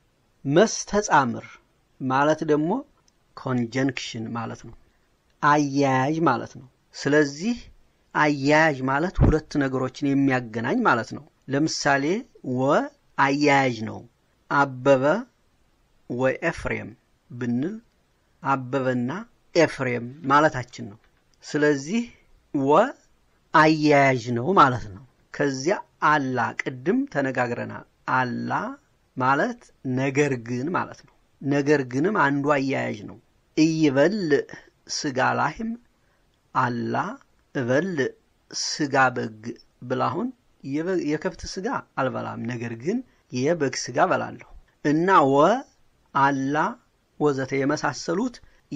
መስተጻምር ማለት ደግሞ ኮንጀንክሽን ማለት ነው፣ አያያዥ ማለት ነው። ስለዚህ አያያዥ ማለት ሁለት ነገሮችን የሚያገናኝ ማለት ነው። ለምሳሌ ወ አያያዥ ነው። አበበ ወኤፍሬም ብንል አበበና ኤፍሬም ማለታችን ነው። ስለዚህ ወ አያያዥ ነው ማለት ነው። ከዚያ አላ ቅድም ተነጋግረናል። አላ ማለት ነገር ግን ማለት ነው። ነገር ግንም አንዱ አያያዥ ነው። እይበልዕ ስጋ ላህም አላ እበልዕ ስጋ በግ ብላሁን የከብት ስጋ አልበላም፣ ነገር ግን የበግ ስጋ በላለሁ እና ወ አላ ወዘተ የመሳሰሉት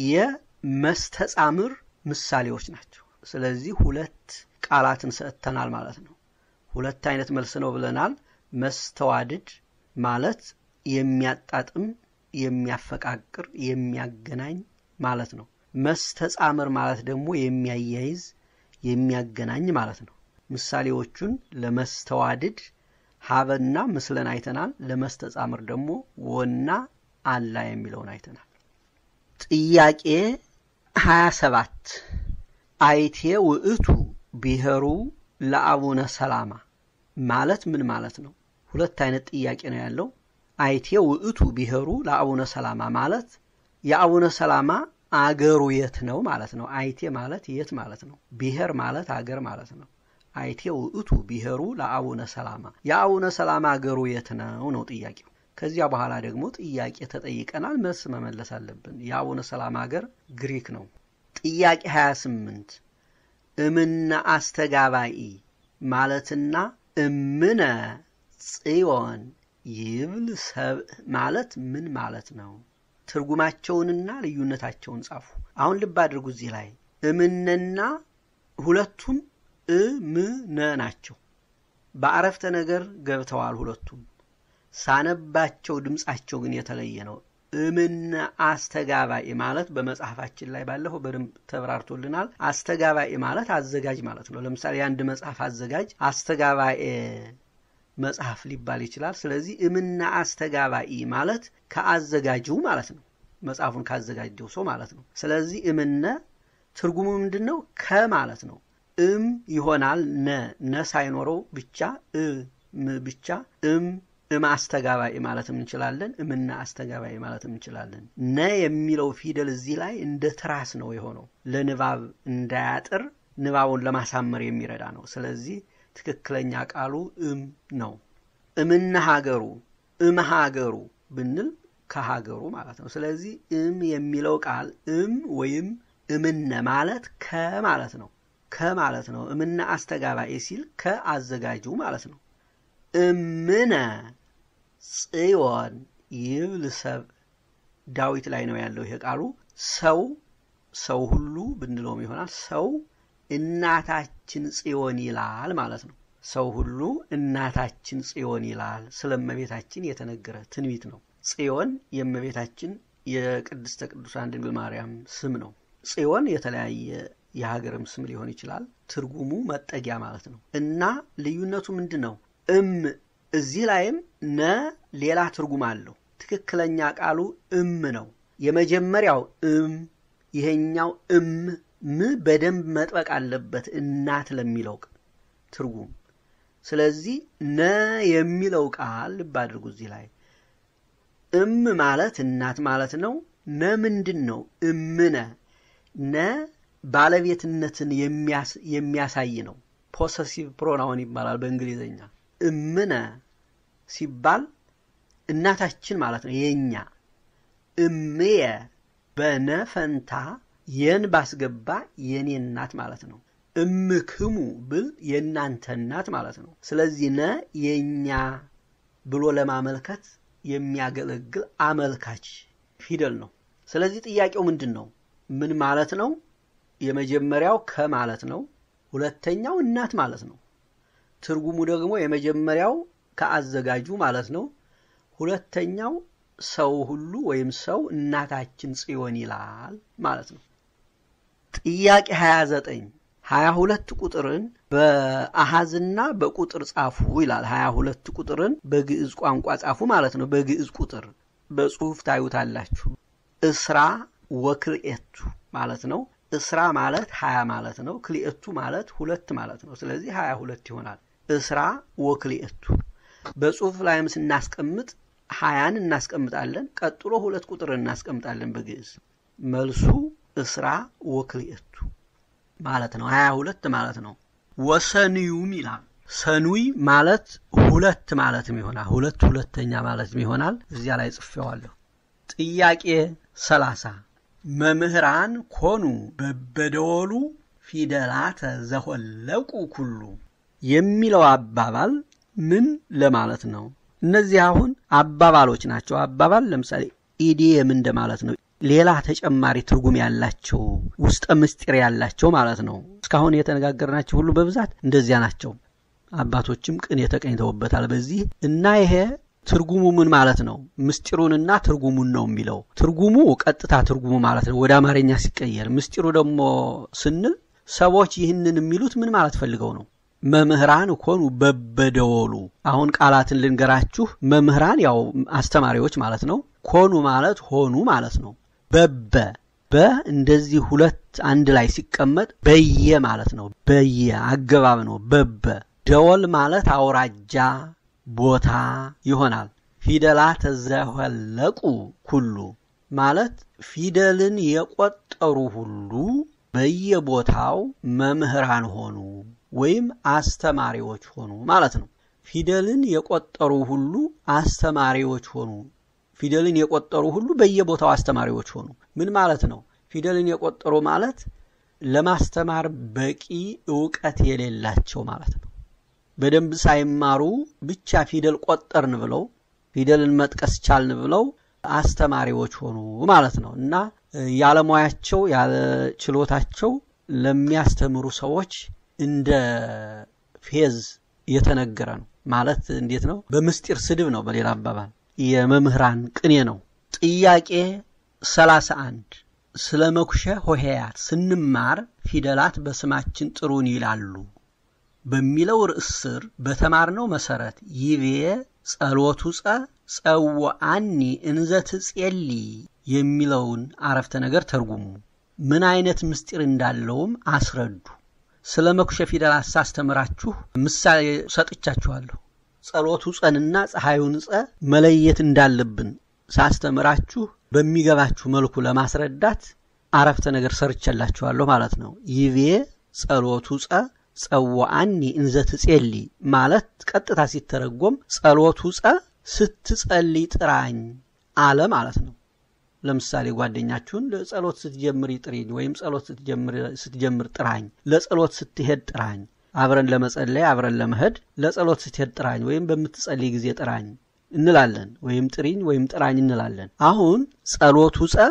የመስተጻምር ምሳሌዎች ናቸው። ስለዚህ ሁለት ቃላትን ሰጥተናል ማለት ነው። ሁለት አይነት መልስ ነው ብለናል። መስተዋድድ ማለት የሚያጣጥም፣ የሚያፈቃቅር፣ የሚያገናኝ ማለት ነው። መስተጻምር ማለት ደግሞ የሚያያይዝ፣ የሚያገናኝ ማለት ነው። ምሳሌዎቹን ለመስተዋድድ ሀበና ምስለን አይተናል። ለመስተጻምር ደግሞ ወና አላ የሚለውን አይተናል። ጥያቄ 27 አይቴ ውእቱ ብሔሩ ለአቡነ ሰላማ ማለት ምን ማለት ነው? ሁለት አይነት ጥያቄ ነው ያለው። አይቴ ውእቱ ብሔሩ ለአቡነ ሰላማ ማለት የአቡነ ሰላማ አገሩ የት ነው ማለት ነው። አይቴ ማለት የት ማለት ነው። ብሔር ማለት አገር ማለት ነው። አይቴ ውእቱ ብሔሩ ለአቡነ ሰላማ የአቡነ ሰላማ አገሩ የት ነው ነው ጥያቄው። ከዚያ በኋላ ደግሞ ጥያቄ ተጠይቀናል፣ መልስ መመለስ አለብን። የአቡነ ሰላማ አገር ግሪክ ነው። ጥያቄ 28 እምነ አስተጋባኢ ማለትና እምነ ጽዮን ይብል ሰብእ ማለት ምን ማለት ነው? ትርጉማቸውንና ልዩነታቸውን ጻፉ። አሁን ልብ አድርጉ። እዚህ ላይ እምነና ሁለቱም እምነ ናቸው። በአረፍተ ነገር ገብተዋል ሁለቱም። ሳነባቸው ድምፃቸው ግን የተለየ ነው። እምነ አስተጋባኤ ማለት በመጽሐፋችን ላይ ባለፈው በደንብ ተብራርቶልናል። አስተጋባኤ ማለት አዘጋጅ ማለት ነው። ለምሳሌ የአንድ መጽሐፍ አዘጋጅ አስተጋባኤ መጽሐፍ ሊባል ይችላል። ስለዚህ እምነ አስተጋባኢ ማለት ከአዘጋጁ ማለት ነው። መጽሐፉን ካዘጋጀው ሰው ማለት ነው። ስለዚህ እምነ ትርጉሙ ምንድን ነው? ከማለት ነው። እም ይሆናል ነ ነ ሳይኖረው ብቻ እም ብቻ እም እም አስተጋባኢ ማለትም እንችላለን። እምና አስተጋባኢ ማለትም እንችላለን። ነ የሚለው ፊደል እዚህ ላይ እንደ ትራስ ነው የሆነው ለንባብ እንዳያጥር ንባቡን ለማሳመር የሚረዳ ነው። ስለዚህ ትክክለኛ ቃሉ እም ነው። እምነ ሀገሩ እም ሀገሩ ብንል ከሀገሩ ማለት ነው። ስለዚህ እም የሚለው ቃል እም ወይም እምነ ማለት ከማለት ነው ከማለት ነው። እምነ አስተጋባኤ ሲል ከአዘጋጁ ማለት ነው። እምነ ጽዮን ይብል ሰብ ዳዊት ላይ ነው ያለው ይሄ ቃሉ። ሰው ሰው ሁሉ ብንለውም ይሆናል። ሰው እናታችን ጽዮን ይላል ማለት ነው። ሰው ሁሉ እናታችን ጽዮን ይላል። ስለ እመቤታችን የተነገረ ትንቢት ነው። ጽዮን የእመቤታችን የቅድስተ ቅዱሳን ድንግል ማርያም ስም ነው። ጽዮን የተለያየ የሀገርም ስም ሊሆን ይችላል። ትርጉሙ መጠጊያ ማለት ነው እና ልዩነቱ ምንድን ነው? እም እዚህ ላይም ነ ሌላ ትርጉም አለው። ትክክለኛ ቃሉ እም ነው። የመጀመሪያው እም፣ ይሄኛው እም ም በደንብ መጥበቅ አለበት እናት ለሚለው ትርጉም። ስለዚህ ነ የሚለው ቃል ልብ አድርጉ እዚህ ላይ እም ማለት እናት ማለት ነው። ነ ምንድን ነው? እምነ ነ ባለቤትነትን የሚያሳይ ነው። ፖሰሲቭ ፕሮናውን ይባላል በእንግሊዝኛ። እምነ ሲባል እናታችን ማለት ነው የኛ። እምየ በነ ፈንታ የን ባስገባ የኔ እናት ማለት ነው። እምክሙ ብል የእናንተ እናት ማለት ነው። ስለዚህ ነ የእኛ ብሎ ለማመልከት የሚያገለግል አመልካች ፊደል ነው። ስለዚህ ጥያቄው ምንድን ነው? ምን ማለት ነው? የመጀመሪያው ከማለት ነው። ሁለተኛው እናት ማለት ነው። ትርጉሙ ደግሞ የመጀመሪያው ከአዘጋጁ ማለት ነው። ሁለተኛው ሰው ሁሉ ወይም ሰው እናታችን ጽዮን ይላል ማለት ነው። ጥያቄ 29 22 ቁጥርን በአሃዝና በቁጥር ጻፉ ይላል። 22 ቁጥርን በግዕዝ ቋንቋ ጻፉ ማለት ነው። በግዕዝ ቁጥር በጽሁፍ ታዩታላችሁ። እስራ ወክልኤቱ ማለት ነው። እስራ ማለት ሀያ ማለት ነው። ክልኤቱ ማለት ሁለት ማለት ነው። ስለዚህ ሀያ ሁለት ይሆናል። እስራ ወክልኤቱ በጽሁፍ ላይም ስናስቀምጥ ሀያን እናስቀምጣለን። ቀጥሎ ሁለት ቁጥር እናስቀምጣለን በግዕዝ መልሱ እስራ ወክልኤቱ ማለት ነው። ሀያ ሁለት ማለት ነው። ወሰንዩም ይላል። ሰኑይ ማለት ሁለት ማለትም ይሆናል። ሁለት ሁለተኛ ማለትም ይሆናል። እዚያ ላይ ጽፌዋለሁ። ጥያቄ ሰላሳ መምህራን ኮኑ በበደወሉ ፊደላተ ዘሆለቁ ኩሉ የሚለው አባባል ምን ለማለት ነው? እነዚህ አሁን አባባሎች ናቸው። አባባል ለምሳሌ ኢዲየም እንደማለት ነው። ሌላ ተጨማሪ ትርጉም ያላቸው ውስጠ ምስጢር ያላቸው ማለት ነው። እስካሁን የተነጋገርናቸው ሁሉ በብዛት እንደዚያ ናቸው። አባቶችም ቅኔ ተቀኝተውበታል በዚህ እና ይሄ ትርጉሙ ምን ማለት ነው? ምስጢሩንና ትርጉሙን ነው የሚለው። ትርጉሙ ቀጥታ ትርጉሙ ማለት ነው ወደ አማርኛ ሲቀየር፣ ምስጢሩ ደግሞ ስንል ሰዎች ይህንን የሚሉት ምን ማለት ፈልገው ነው? መምህራን ኮኑ በበደወሉ። አሁን ቃላትን ልንገራችሁ። መምህራን ያው አስተማሪዎች ማለት ነው። ኮኑ ማለት ሆኑ ማለት ነው። በበ በ እንደዚህ ሁለት አንድ ላይ ሲቀመጥ በየ ማለት ነው። በየ አገባብ ነው። በበ ደወል ማለት አውራጃ ቦታ ይሆናል። ፊደላት ዘወለቁ ኩሉ ማለት ፊደልን የቆጠሩ ሁሉ በየቦታው መምህራን ሆኑ ወይም አስተማሪዎች ሆኑ ማለት ነው። ፊደልን የቆጠሩ ሁሉ አስተማሪዎች ሆኑ። ፊደልን የቆጠሩ ሁሉ በየቦታው አስተማሪዎች ሆኑ። ምን ማለት ነው? ፊደልን የቆጠሩ ማለት ለማስተማር በቂ እውቀት የሌላቸው ማለት ነው። በደንብ ሳይማሩ ብቻ ፊደል ቆጠርን ብለው ፊደልን መጥቀስ ቻልን ብለው አስተማሪዎች ሆኑ ማለት ነው እና ያለሙያቸው ያለ ችሎታቸው ለሚያስተምሩ ሰዎች እንደ ፌዝ የተነገረ ነው ማለት እንዴት ነው? በምስጢር ስድብ ነው። በሌላ አባባል የመምህራን ቅኔ ነው። ጥያቄ 31 ስለ መኩሸ ሆሄያት ስንማር ፊደላት በስማችን ጥሩን ይላሉ በሚለው ርዕስ ስር በተማርነው መሰረት ይቤ ጸሎቱ ጸ ጸወአኒ እንዘ ትጼሊ የሚለውን አረፍተ ነገር ተርጉሙ። ምን አይነት ምስጢር እንዳለውም አስረዱ። ስለ መኩሸ ፊደላት ሳስተምራችሁ ምሳሌ ሰጥቻችኋለሁ። ጸሎቱ ጸንና ፀሐዩን ጸ መለየት እንዳለብን ሳስተምራችሁ በሚገባችሁ መልኩ ለማስረዳት አረፍተ ነገር ሰርቼላችኋለሁ ማለት ነው። ይቤ ጸሎቱ ጸ ጸወአኒ እንዘ ትጼሊ ማለት ቀጥታ ሲተረጎም ጸሎቱ ጸ ስትጸልይ ጥራኝ አለ ማለት ነው። ለምሳሌ ጓደኛችሁን ለጸሎት ስትጀምር ጥሪኝ ወይም ጸሎት ስትጀምር ጥራኝ፣ ለጸሎት ስትሄድ ጥራኝ፣ አብረን ለመጸለይ አብረን ለመሄድ ለጸሎት ስትሄድ ጥራኝ ወይም በምትጸልይ ጊዜ ጥራኝ እንላለን። ወይም ጥሪኝ ወይም ጥራኝ እንላለን። አሁን ጸሎቱ ጸ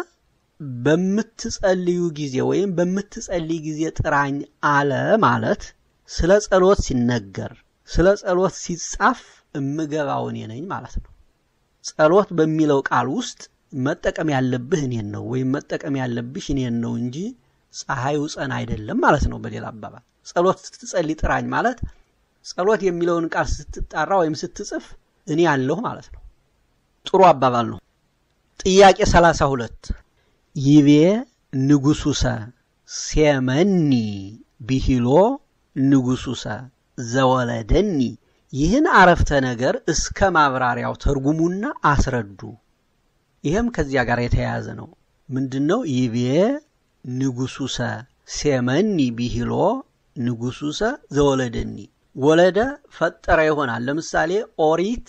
በምትጸልዩ ጊዜ ወይም በምትጸልይ ጊዜ ጥራኝ አለ ማለት ስለ ጸሎት ሲነገር ስለ ጸሎት ሲጻፍ እምገባው እኔ ነኝ ማለት ነው። ጸሎት በሚለው ቃል ውስጥ መጠቀም ያለብህ እኔን ነው ወይም መጠቀም ያለብሽ እኔን ነው እንጂ ፀሐዩ ጸን አይደለም ማለት ነው። በሌላ አባባል ጸሎት ስትጸልይ ጥራኝ ማለት ጸሎት የሚለውን ቃል ስትጣራ ወይም ስትጽፍ እኔ ያለሁ ማለት ነው። ጥሩ አባባል ነው። ጥያቄ ሰላሳ ሁለት ይቤ ንጉሱሰ ሴመኒ ቢሂሎ ንጉሱሰ ዘወለደኒ ይህን አረፍተ ነገር እስከ ማብራሪያው ተርጉሙና አስረዱ። ይህም ከዚያ ጋር የተያያዘ ነው። ምንድን ነው? ይቤ ንጉሱሰ ሴመኒ ቢሂሎ ንጉሱሰ ዘወለደኒ ወለደ ፈጠረ ይሆናል። ለምሳሌ ኦሪት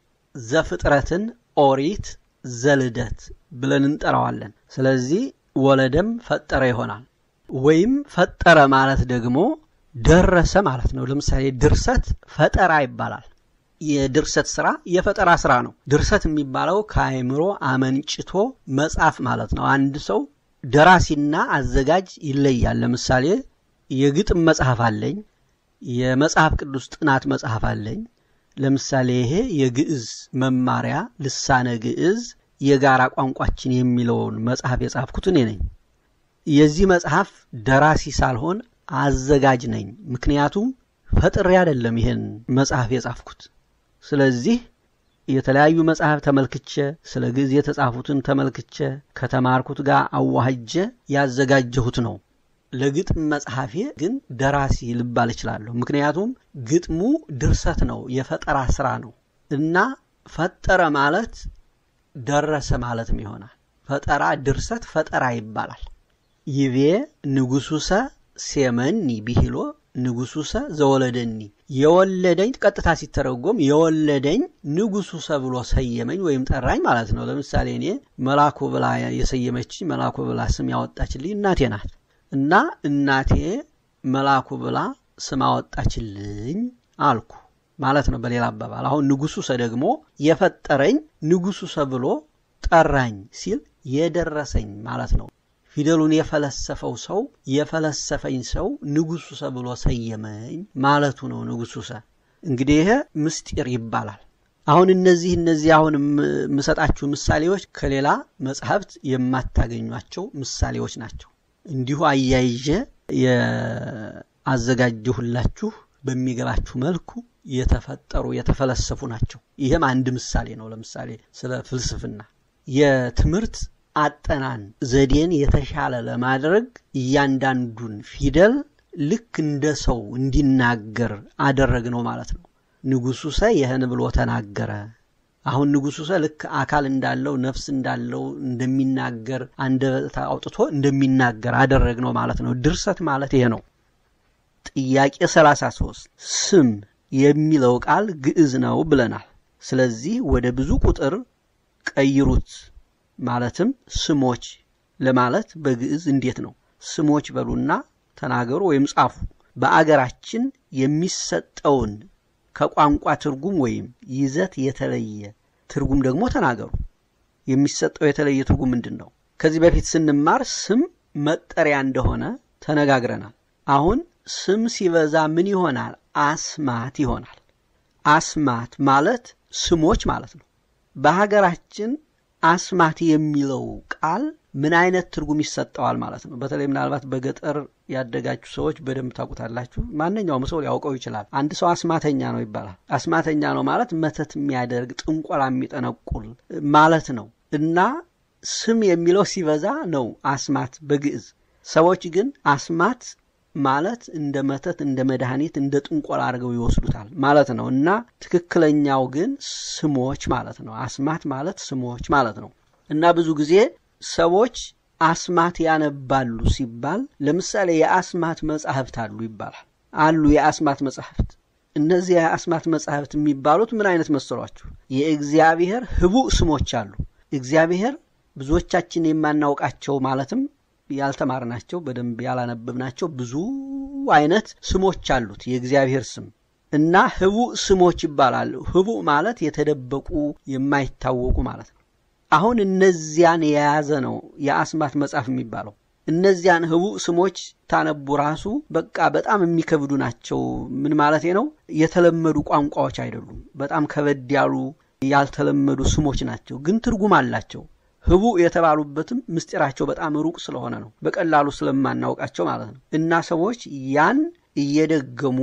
ዘፍጥረትን ኦሪት ዘልደት ብለን እንጠራዋለን። ስለዚህ ወለደም ፈጠረ ይሆናል። ወይም ፈጠረ ማለት ደግሞ ደረሰ ማለት ነው። ለምሳሌ ድርሰት ፈጠራ ይባላል። የድርሰት ስራ የፈጠራ ስራ ነው። ድርሰት የሚባለው ከአእምሮ አመንጭቶ መጻፍ ማለት ነው። አንድ ሰው ደራሲና አዘጋጅ ይለያል። ለምሳሌ የግጥም መጽሐፍ አለኝ፣ የመጽሐፍ ቅዱስ ጥናት መጽሐፍ አለኝ። ለምሳሌ ይሄ የግዕዝ መማሪያ ልሳነ ግዕዝ የጋራ ቋንቋችን የሚለውን መጽሐፍ የጻፍኩት እኔ ነኝ። የዚህ መጽሐፍ ደራሲ ሳልሆን አዘጋጅ ነኝ። ምክንያቱም ፈጥሬ አይደለም ይሄን መጽሐፍ የጻፍኩት። ስለዚህ የተለያዩ መጽሐፍ ተመልክቼ ስለ ግዕዝ የተጻፉትን ተመልክቼ ከተማርኩት ጋር አዋህጀ ያዘጋጀሁት ነው። ለግጥም መጽሐፌ ግን ደራሲ ልባል እችላለሁ። ምክንያቱም ግጥሙ ድርሰት ነው፣ የፈጠራ ስራ ነው እና ፈጠረ ማለት ደረሰ ማለትም ይሆናል። ፈጠራ ድርሰት ፈጠራ ይባላል። ይቤ ንጉሱሰ ሴመኒ ቢሂሎ ንጉሱሰ ዘወለደኒ የወለደኝ ቀጥታ ሲተረጎም የወለደኝ ንጉሱሰ ብሎ ሰየመኝ ወይም ጠራኝ ማለት ነው። ለምሳሌ እኔ መላኩ ብላ የሰየመችኝ መላኩ ብላ ስም ያወጣችልኝ እናቴ ናት እና እናቴ መላኩ ብላ ስም አወጣችልኝ አልኩ ማለት ነው። በሌላ አባባል አሁን ንጉሱሰ ደግሞ የፈጠረኝ ንጉሱሰ ብሎ ጠራኝ ሲል የደረሰኝ ማለት ነው። ፊደሉን የፈለሰፈው ሰው የፈለሰፈኝ ሰው ንጉሱሰ ብሎ ሰየመኝ ማለቱ ነው። ንጉሱሰ እንግዲህ ይሄ ምስጢር ይባላል። አሁን እነዚህ እነዚህ አሁን የምሰጣችሁ ምሳሌዎች ከሌላ መጽሐፍት የማታገኟቸው ምሳሌዎች ናቸው። እንዲሁ አያይዤ የአዘጋጀሁላችሁ በሚገባችሁ መልኩ የተፈጠሩ የተፈለሰፉ ናቸው። ይህም አንድ ምሳሌ ነው። ለምሳሌ ስለ ፍልስፍና የትምህርት አጠናን ዘዴን የተሻለ ለማድረግ እያንዳንዱን ፊደል ልክ እንደ ሰው እንዲናገር አደረግ ነው ማለት ነው። ንጉሡ ሰ ይህን ብሎ ተናገረ። አሁን ንጉሡ ሰ ልክ አካል እንዳለው ነፍስ እንዳለው እንደሚናገር አንደበት አውጥቶ እንደሚናገር አደረግ ነው ማለት ነው። ድርሰት ማለት ይሄ ነው። ጥያቄ 33 ስም የሚለው ቃል ግዕዝ ነው ብለናል። ስለዚህ ወደ ብዙ ቁጥር ቀይሩት። ማለትም ስሞች ለማለት በግዕዝ እንዴት ነው? ስሞች በሉና ተናገሩ ወይም ጻፉ። በአገራችን የሚሰጠውን ከቋንቋ ትርጉም ወይም ይዘት የተለየ ትርጉም ደግሞ ተናገሩ። የሚሰጠው የተለየ ትርጉም ምንድን ነው? ከዚህ በፊት ስንማር ስም መጠሪያ እንደሆነ ተነጋግረናል። አሁን ስም ሲበዛ ምን ይሆናል? አስማት ይሆናል። አስማት ማለት ስሞች ማለት ነው። በሀገራችን አስማት የሚለው ቃል ምን አይነት ትርጉም ይሰጠዋል ማለት ነው። በተለይ ምናልባት በገጠር ያደጋችሁ ሰዎች በደንብ ታውቁታላችሁ። ማንኛውም ሰው ሊያውቀው ይችላል። አንድ ሰው አስማተኛ ነው ይባላል። አስማተኛ ነው ማለት መተት የሚያደርግ ጥንቆላ የሚጠነቁል ማለት ነው እና ስም የሚለው ሲበዛ ነው አስማት በግዕዝ። ሰዎች ግን አስማት ማለት እንደ መተት፣ እንደ መድኃኒት፣ እንደ ጥንቆላ አድርገው ይወስዱታል ማለት ነው እና ትክክለኛው ግን ስሞች ማለት ነው። አስማት ማለት ስሞች ማለት ነው እና ብዙ ጊዜ ሰዎች አስማት ያነባሉ ሲባል ለምሳሌ የአስማት መጻሕፍት አሉ ይባላል። አሉ የአስማት መጻሕፍት። እነዚህ የአስማት መጻሕፍት የሚባሉት ምን አይነት መሰሏችሁ? የእግዚአብሔር ህቡዕ ስሞች አሉ። እግዚአብሔር ብዙዎቻችን የማናውቃቸው ማለትም ያልተማርናቸው በደንብ ያላነበብናቸው ብዙ አይነት ስሞች አሉት የእግዚአብሔር ስም እና ህቡዕ ስሞች ይባላሉ። ህቡዕ ማለት የተደበቁ የማይታወቁ ማለት ነው። አሁን እነዚያን የያዘ ነው የአስማት መጽሐፍ የሚባለው። እነዚያን ህቡዕ ስሞች ታነቡ ራሱ በቃ በጣም የሚከብዱ ናቸው። ምን ማለት ነው? የተለመዱ ቋንቋዎች አይደሉም። በጣም ከበድ ያሉ ያልተለመዱ ስሞች ናቸው፣ ግን ትርጉም አላቸው። ህቡዕ የተባሉበትም ምስጢራቸው በጣም ሩቅ ስለሆነ ነው፣ በቀላሉ ስለማናውቃቸው ማለት ነው። እና ሰዎች ያን እየደገሙ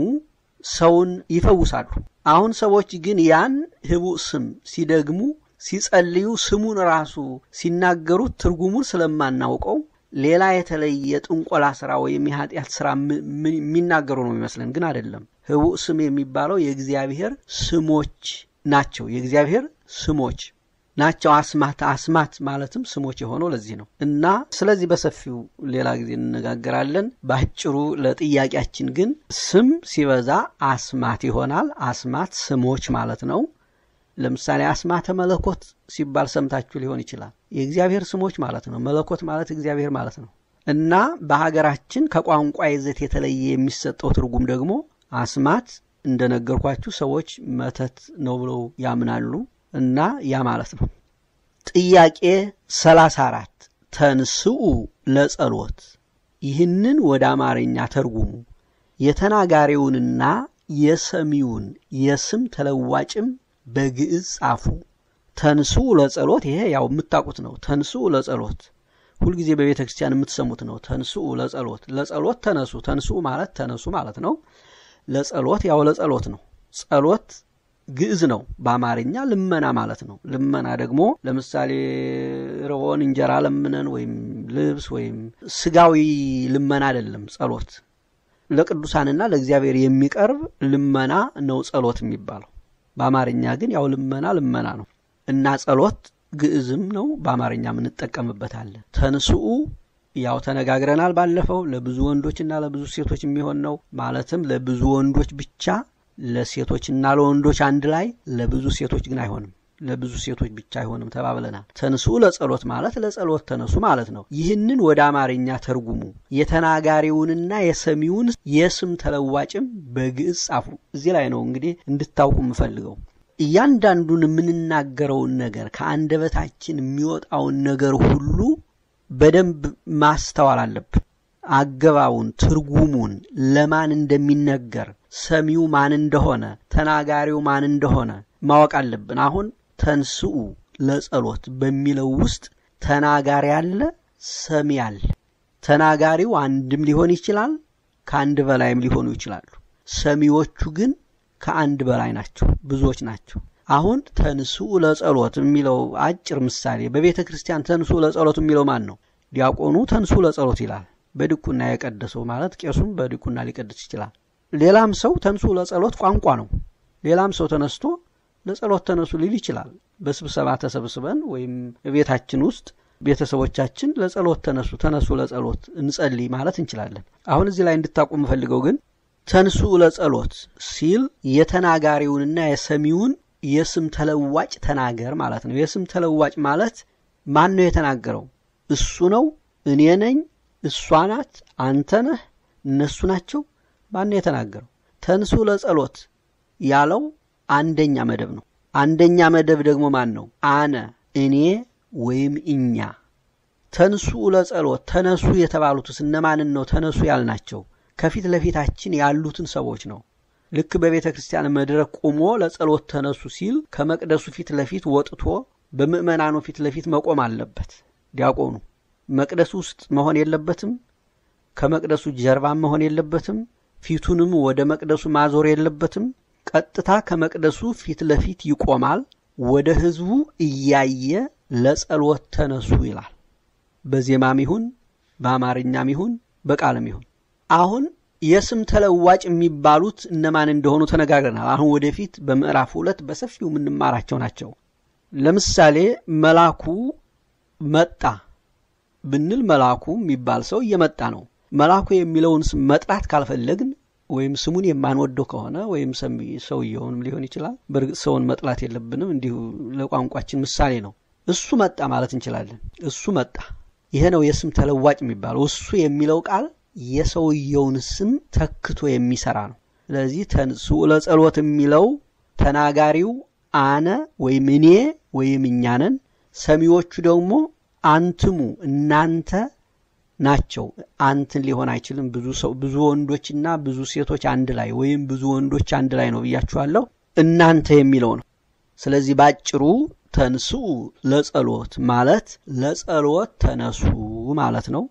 ሰውን ይፈውሳሉ። አሁን ሰዎች ግን ያን ህቡዕ ስም ሲደግሙ ሲጸልዩ ስሙን ራሱ ሲናገሩት ትርጉሙን ስለማናውቀው ሌላ የተለየ ጥንቆላ ስራ ወይም የኃጢአት ስራ የሚናገሩ ነው የሚመስለን፣ ግን አይደለም። ህቡዕ ስም የሚባለው የእግዚአብሔር ስሞች ናቸው። የእግዚአብሔር ስሞች ናቸው። አስማት አስማት ማለትም ስሞች የሆነው ለዚህ ነው እና ስለዚህ በሰፊው ሌላ ጊዜ እንነጋገራለን። በአጭሩ ለጥያቄያችን ግን ስም ሲበዛ አስማት ይሆናል። አስማት ስሞች ማለት ነው። ለምሳሌ አስማተ መለኮት ሲባል ሰምታችሁ ሊሆን ይችላል። የእግዚአብሔር ስሞች ማለት ነው። መለኮት ማለት እግዚአብሔር ማለት ነው እና በሀገራችን ከቋንቋ ይዘት የተለየ የሚሰጠው ትርጉም ደግሞ አስማት እንደነገርኳችሁ ሰዎች መተት ነው ብለው ያምናሉ እና ያ ማለት ነው። ጥያቄ 34 ተንስኡ ለጸሎት ይህንን ወደ አማርኛ ተርጉሙ። የተናጋሪውንና የሰሚውን የስም ተለዋጭም በግዕዝ ጻፉ። ተንስኡ ለጸሎት ይሄ ያው የምታውቁት ነው። ተንስኡ ለጸሎት ሁልጊዜ በቤተ ክርስቲያን የምትሰሙት ነው። ተንስኡ ለጸሎት ለጸሎት ተነሱ። ተንስኡ ማለት ተነሱ ማለት ነው። ለጸሎት ያው ለጸሎት ነው። ጸሎት ግዕዝ ነው። በአማርኛ ልመና ማለት ነው። ልመና ደግሞ ለምሳሌ ርቦን እንጀራ ለምነን ወይም ልብስ ወይም ስጋዊ ልመና አይደለም። ጸሎት ለቅዱሳንና ለእግዚአብሔር የሚቀርብ ልመና ነው ጸሎት የሚባለው። በአማርኛ ግን ያው ልመና ልመና ነው እና ጸሎት ግዕዝም ነው። በአማርኛም እንጠቀምበታለን። ተንስኡ ያው ተነጋግረናል ባለፈው። ለብዙ ወንዶችና ለብዙ ሴቶች የሚሆን ነው። ማለትም ለብዙ ወንዶች ብቻ ለሴቶችና ለወንዶች አንድ ላይ፣ ለብዙ ሴቶች ግን አይሆንም። ለብዙ ሴቶች ብቻ አይሆንም ተባብለናል። ተንስኡ ለጸሎት ማለት ለጸሎት ተነሱ ማለት ነው። ይህንን ወደ አማርኛ ተርጉሙ። የተናጋሪውንና የሰሚውን የስም ተለዋጭም በግዕዝ ጻፉ። እዚህ ላይ ነው እንግዲህ እንድታውቁ የምፈልገው እያንዳንዱን የምንናገረውን ነገር ከአንደበታችን የሚወጣውን ነገር ሁሉ በደንብ ማስተዋል አለብን። አገባቡን፣ ትርጉሙን፣ ለማን እንደሚነገር፣ ሰሚው ማን እንደሆነ፣ ተናጋሪው ማን እንደሆነ ማወቅ አለብን። አሁን ተንስኡ ለጸሎት በሚለው ውስጥ ተናጋሪ አለ፣ ሰሚ አለ። ተናጋሪው አንድም ሊሆን ይችላል፣ ከአንድ በላይም ሊሆኑ ይችላሉ። ሰሚዎቹ ግን ከአንድ በላይ ናቸው፣ ብዙዎች ናቸው። አሁን ተንስኡ ለጸሎት የሚለው አጭር ምሳሌ በቤተ ክርስቲያን ተንስኡ ለጸሎት የሚለው ማን ነው? ዲያቆኑ ተንስኡ ለጸሎት ይላል። በድቁና የቀደሰው ማለት ቄሱም በድቁና ሊቀድስ ይችላል። ሌላም ሰው ተንስኡ ለጸሎት ቋንቋ ነው። ሌላም ሰው ተነስቶ ለጸሎት ተነሱ ሊል ይችላል። በስብሰባ ተሰብስበን ወይም ቤታችን ውስጥ ቤተሰቦቻችን ለጸሎት ተነሱ ተነሱ ለጸሎት እንጸልይ ማለት እንችላለን። አሁን እዚህ ላይ እንድታውቁ የምፈልገው ግን ተንስኡ ለጸሎት ሲል የተናጋሪውንና የሰሚውን የስም ተለዋጭ ተናገር ማለት ነው። የስም ተለዋጭ ማለት ማን ነው የተናገረው? እሱ ነው፣ እኔ ነኝ፣ እሷ ናት፣ አንተ ነህ፣ እነሱ ናቸው። ማን ነው የተናገረው? ተንስኡ ለጸሎት ያለው አንደኛ መደብ ነው። አንደኛ መደብ ደግሞ ማን ነው? አነ፣ እኔ ወይም እኛ። ተንስኡ ለጸሎት ተነሱ የተባሉትስ እነማንን ነው ተነሱ ያልናቸው? ከፊት ለፊታችን ያሉትን ሰዎች ነው። ልክ በቤተ ክርስቲያን መድረክ ቆሞ ለጸሎት ተነሱ ሲል ከመቅደሱ ፊት ለፊት ወጥቶ በምዕመናኑ ፊት ለፊት መቆም አለበት። ዲያቆኑ መቅደሱ ውስጥ መሆን የለበትም። ከመቅደሱ ጀርባም መሆን የለበትም። ፊቱንም ወደ መቅደሱ ማዞር የለበትም። ቀጥታ ከመቅደሱ ፊት ለፊት ይቆማል። ወደ ሕዝቡ እያየ ለጸሎት ተነሱ ይላል። በዜማም ይሁን በአማርኛም ይሁን በቃልም ይሁን አሁን የስም ተለዋጭ የሚባሉት እነማን እንደሆኑ ተነጋግረናል። አሁን ወደፊት በምዕራፍ ሁለት በሰፊው የምንማራቸው ናቸው። ለምሳሌ መላኩ መጣ ብንል መላኩ የሚባል ሰው እየመጣ ነው። መላኩ የሚለውን ስም መጥራት ካልፈለግን ወይም ስሙን የማንወደው ከሆነ ወይም ሰውየውንም ሊሆን ይችላል። በእርግጥ ሰውን መጥላት የለብንም፣ እንዲሁ ለቋንቋችን ምሳሌ ነው። እሱ መጣ ማለት እንችላለን። እሱ መጣ። ይሄ ነው የስም ተለዋጭ የሚባለው። እሱ የሚለው ቃል የሰውየውን ስም ተክቶ የሚሰራ ነው። ስለዚህ ተንሥኡ ለጸሎት የሚለው ተናጋሪው አነ ወይም እኔ ወይም እኛ ነን። ሰሚዎቹ ደግሞ አንትሙ እናንተ ናቸው። አንትን ሊሆን አይችልም። ብዙ ሰው ብዙ ወንዶችና ብዙ ሴቶች አንድ ላይ ወይም ብዙ ወንዶች አንድ ላይ ነው ብያችኋለሁ። እናንተ የሚለው ነው። ስለዚህ ባጭሩ ተንሥኡ ለጸሎት ማለት ለጸሎት ተነሱ ማለት ነው።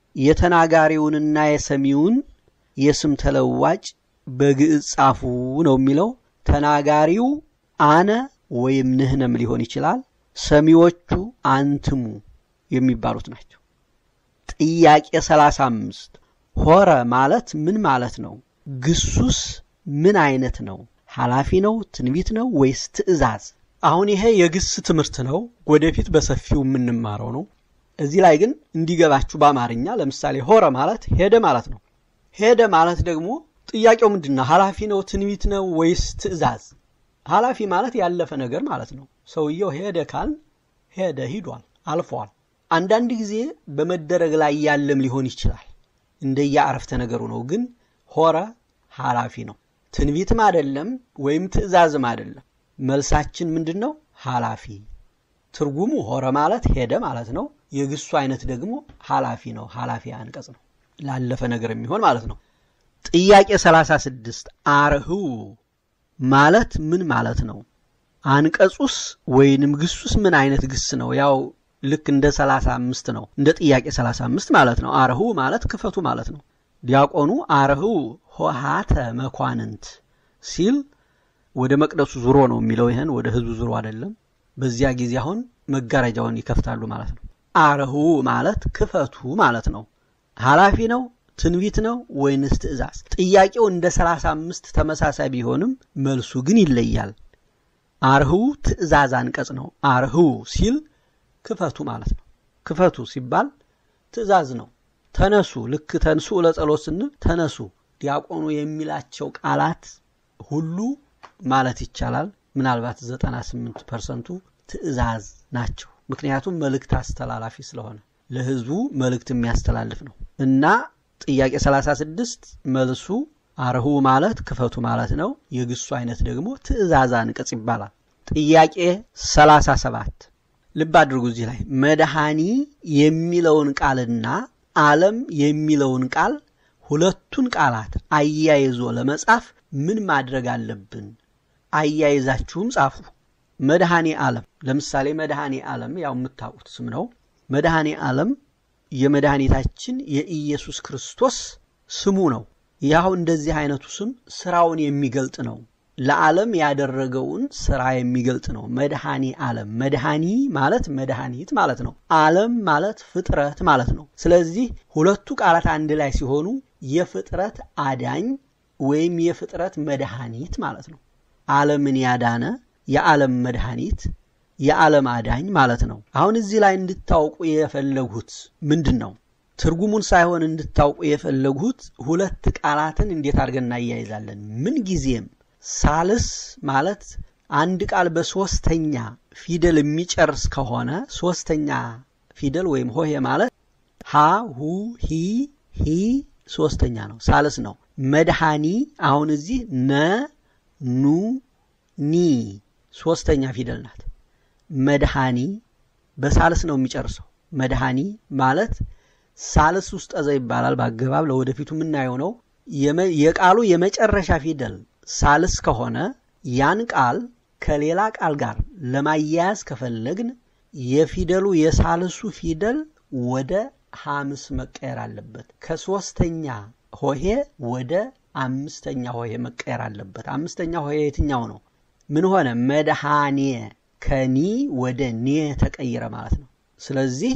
የተናጋሪውንና የሰሚውን የስም ተለዋጭ በግዕዝ ጻፉ ነው የሚለው። ተናጋሪው አነ ወይም ንህነም ሊሆን ይችላል። ሰሚዎቹ አንትሙ የሚባሉት ናቸው። ጥያቄ 35 ሆረ ማለት ምን ማለት ነው? ግሱስ ምን አይነት ነው? ኃላፊ ነው? ትንቢት ነው ወይስ ትእዛዝ? አሁን ይሄ የግስ ትምህርት ነው። ወደፊት በሰፊው የምንማረው ነው። እዚህ ላይ ግን እንዲገባችሁ በአማርኛ ለምሳሌ ሆረ ማለት ሄደ ማለት ነው። ሄደ ማለት ደግሞ ጥያቄው ምንድን ነው? ኃላፊ ነው? ትንቢት ነው ወይስ ትእዛዝ? ኃላፊ ማለት ያለፈ ነገር ማለት ነው። ሰውየው ሄደ ካል ሄደ፣ ሂዷል፣ አልፏል። አንዳንድ ጊዜ በመደረግ ላይ ያለም ሊሆን ይችላል። እንደየ አረፍተ ነገሩ ነው። ግን ሆረ ኃላፊ ነው። ትንቢትም አይደለም ወይም ትእዛዝም አይደለም። መልሳችን ምንድን ነው? ኃላፊ። ትርጉሙ ሆረ ማለት ሄደ ማለት ነው። የግሱ አይነት ደግሞ ኃላፊ ነው። ኃላፊ አንቀጽ ነው። ላለፈ ነገር የሚሆን ማለት ነው። ጥያቄ 36 አርህው ማለት ምን ማለት ነው? አንቀጹስ ወይንም ግሱስ ምን አይነት ግስ ነው? ያው ልክ እንደ 35 ነው። እንደ ጥያቄ 35 ማለት ነው። አርህው ማለት ክፈቱ ማለት ነው። ዲያቆኑ አርህው ሆሃተ መኳንንት ሲል ወደ መቅደሱ ዙሮ ነው የሚለው። ይህን ወደ ህዝቡ ዙሮ አይደለም። በዚያ ጊዜ አሁን መጋረጃውን ይከፍታሉ ማለት ነው። አርህው ማለት ክፈቱ ማለት ነው። ኃላፊ ነው ትንቢት ነው ወይንስ ትእዛዝ? ጥያቄው እንደ 35 ተመሳሳይ ቢሆንም መልሱ ግን ይለያል። አርህው ትእዛዝ አንቀጽ ነው። አርህው ሲል ክፈቱ ማለት ነው። ክፈቱ ሲባል ትእዛዝ ነው። ተነሱ፣ ልክ ተንሱ ለጸሎት ስንል ተነሱ። ዲያቆኑ የሚላቸው ቃላት ሁሉ ማለት ይቻላል ምናልባት 98 ፐርሰንቱ ትእዛዝ ናቸው። ምክንያቱም መልእክት አስተላላፊ ስለሆነ ለህዝቡ መልእክት የሚያስተላልፍ ነው እና ጥያቄ 36 መልሱ አርሁ ማለት ክፈቱ ማለት ነው። የግሱ አይነት ደግሞ ትእዛዝ አንቀጽ ይባላል። ጥያቄ 37 ልብ አድርጉ። እዚህ ላይ መድኃኒ የሚለውን ቃልና ዓለም የሚለውን ቃል ሁለቱን ቃላት አያይዞ ለመጻፍ ምን ማድረግ አለብን? አያይዛችሁም ጻፉ። መድኃኔ ዓለም ለምሳሌ መድኃኔ ዓለም ያው የምታውቁት ስም ነው። መድኃኔ ዓለም የመድኃኒታችን የኢየሱስ ክርስቶስ ስሙ ነው። ያው እንደዚህ አይነቱ ስም ስራውን የሚገልጥ ነው። ለዓለም ያደረገውን ስራ የሚገልጥ ነው። መድኃኒ ዓለም መድኃኒ ማለት መድኃኒት ማለት ነው። ዓለም ማለት ፍጥረት ማለት ነው። ስለዚህ ሁለቱ ቃላት አንድ ላይ ሲሆኑ የፍጥረት አዳኝ ወይም የፍጥረት መድኃኒት ማለት ነው። ዓለምን ያዳነ የዓለም መድኃኒት የዓለም አዳኝ ማለት ነው። አሁን እዚህ ላይ እንድታውቁ የፈለጉት ምንድን ነው? ትርጉሙን ሳይሆን እንድታውቁ የፈለጉት ሁለት ቃላትን እንዴት አድርገን እናያይዛለን። ምን ጊዜም ሳልስ ማለት አንድ ቃል በሶስተኛ ፊደል የሚጨርስ ከሆነ ሶስተኛ ፊደል ወይም ሆሄ ማለት ሀ ሁ ሂ ሂ ሶስተኛ ነው፣ ሳልስ ነው። መድኃኒ አሁን እዚህ ነ ኑ ኒ ሶስተኛ ፊደል ናት። መድኃኒ በሳልስ ነው የሚጨርሰው። መድኃኒ ማለት ሳልስ ውስጥ ጠዘ ይባላል። በአገባብ ለወደፊቱ የምናየው ነው። የቃሉ የመጨረሻ ፊደል ሳልስ ከሆነ ያን ቃል ከሌላ ቃል ጋር ለማያያዝ ከፈለግን የፊደሉ የሳልሱ ፊደል ወደ ሐምስ መቀየር አለበት። ከሶስተኛ ሆሄ ወደ አምስተኛ ሆሄ መቀየር አለበት። አምስተኛ ሆሄ የትኛው ነው? ምን ሆነ? መድኃኔ ከኒ ወደ ኔ ተቀይረ ማለት ነው። ስለዚህ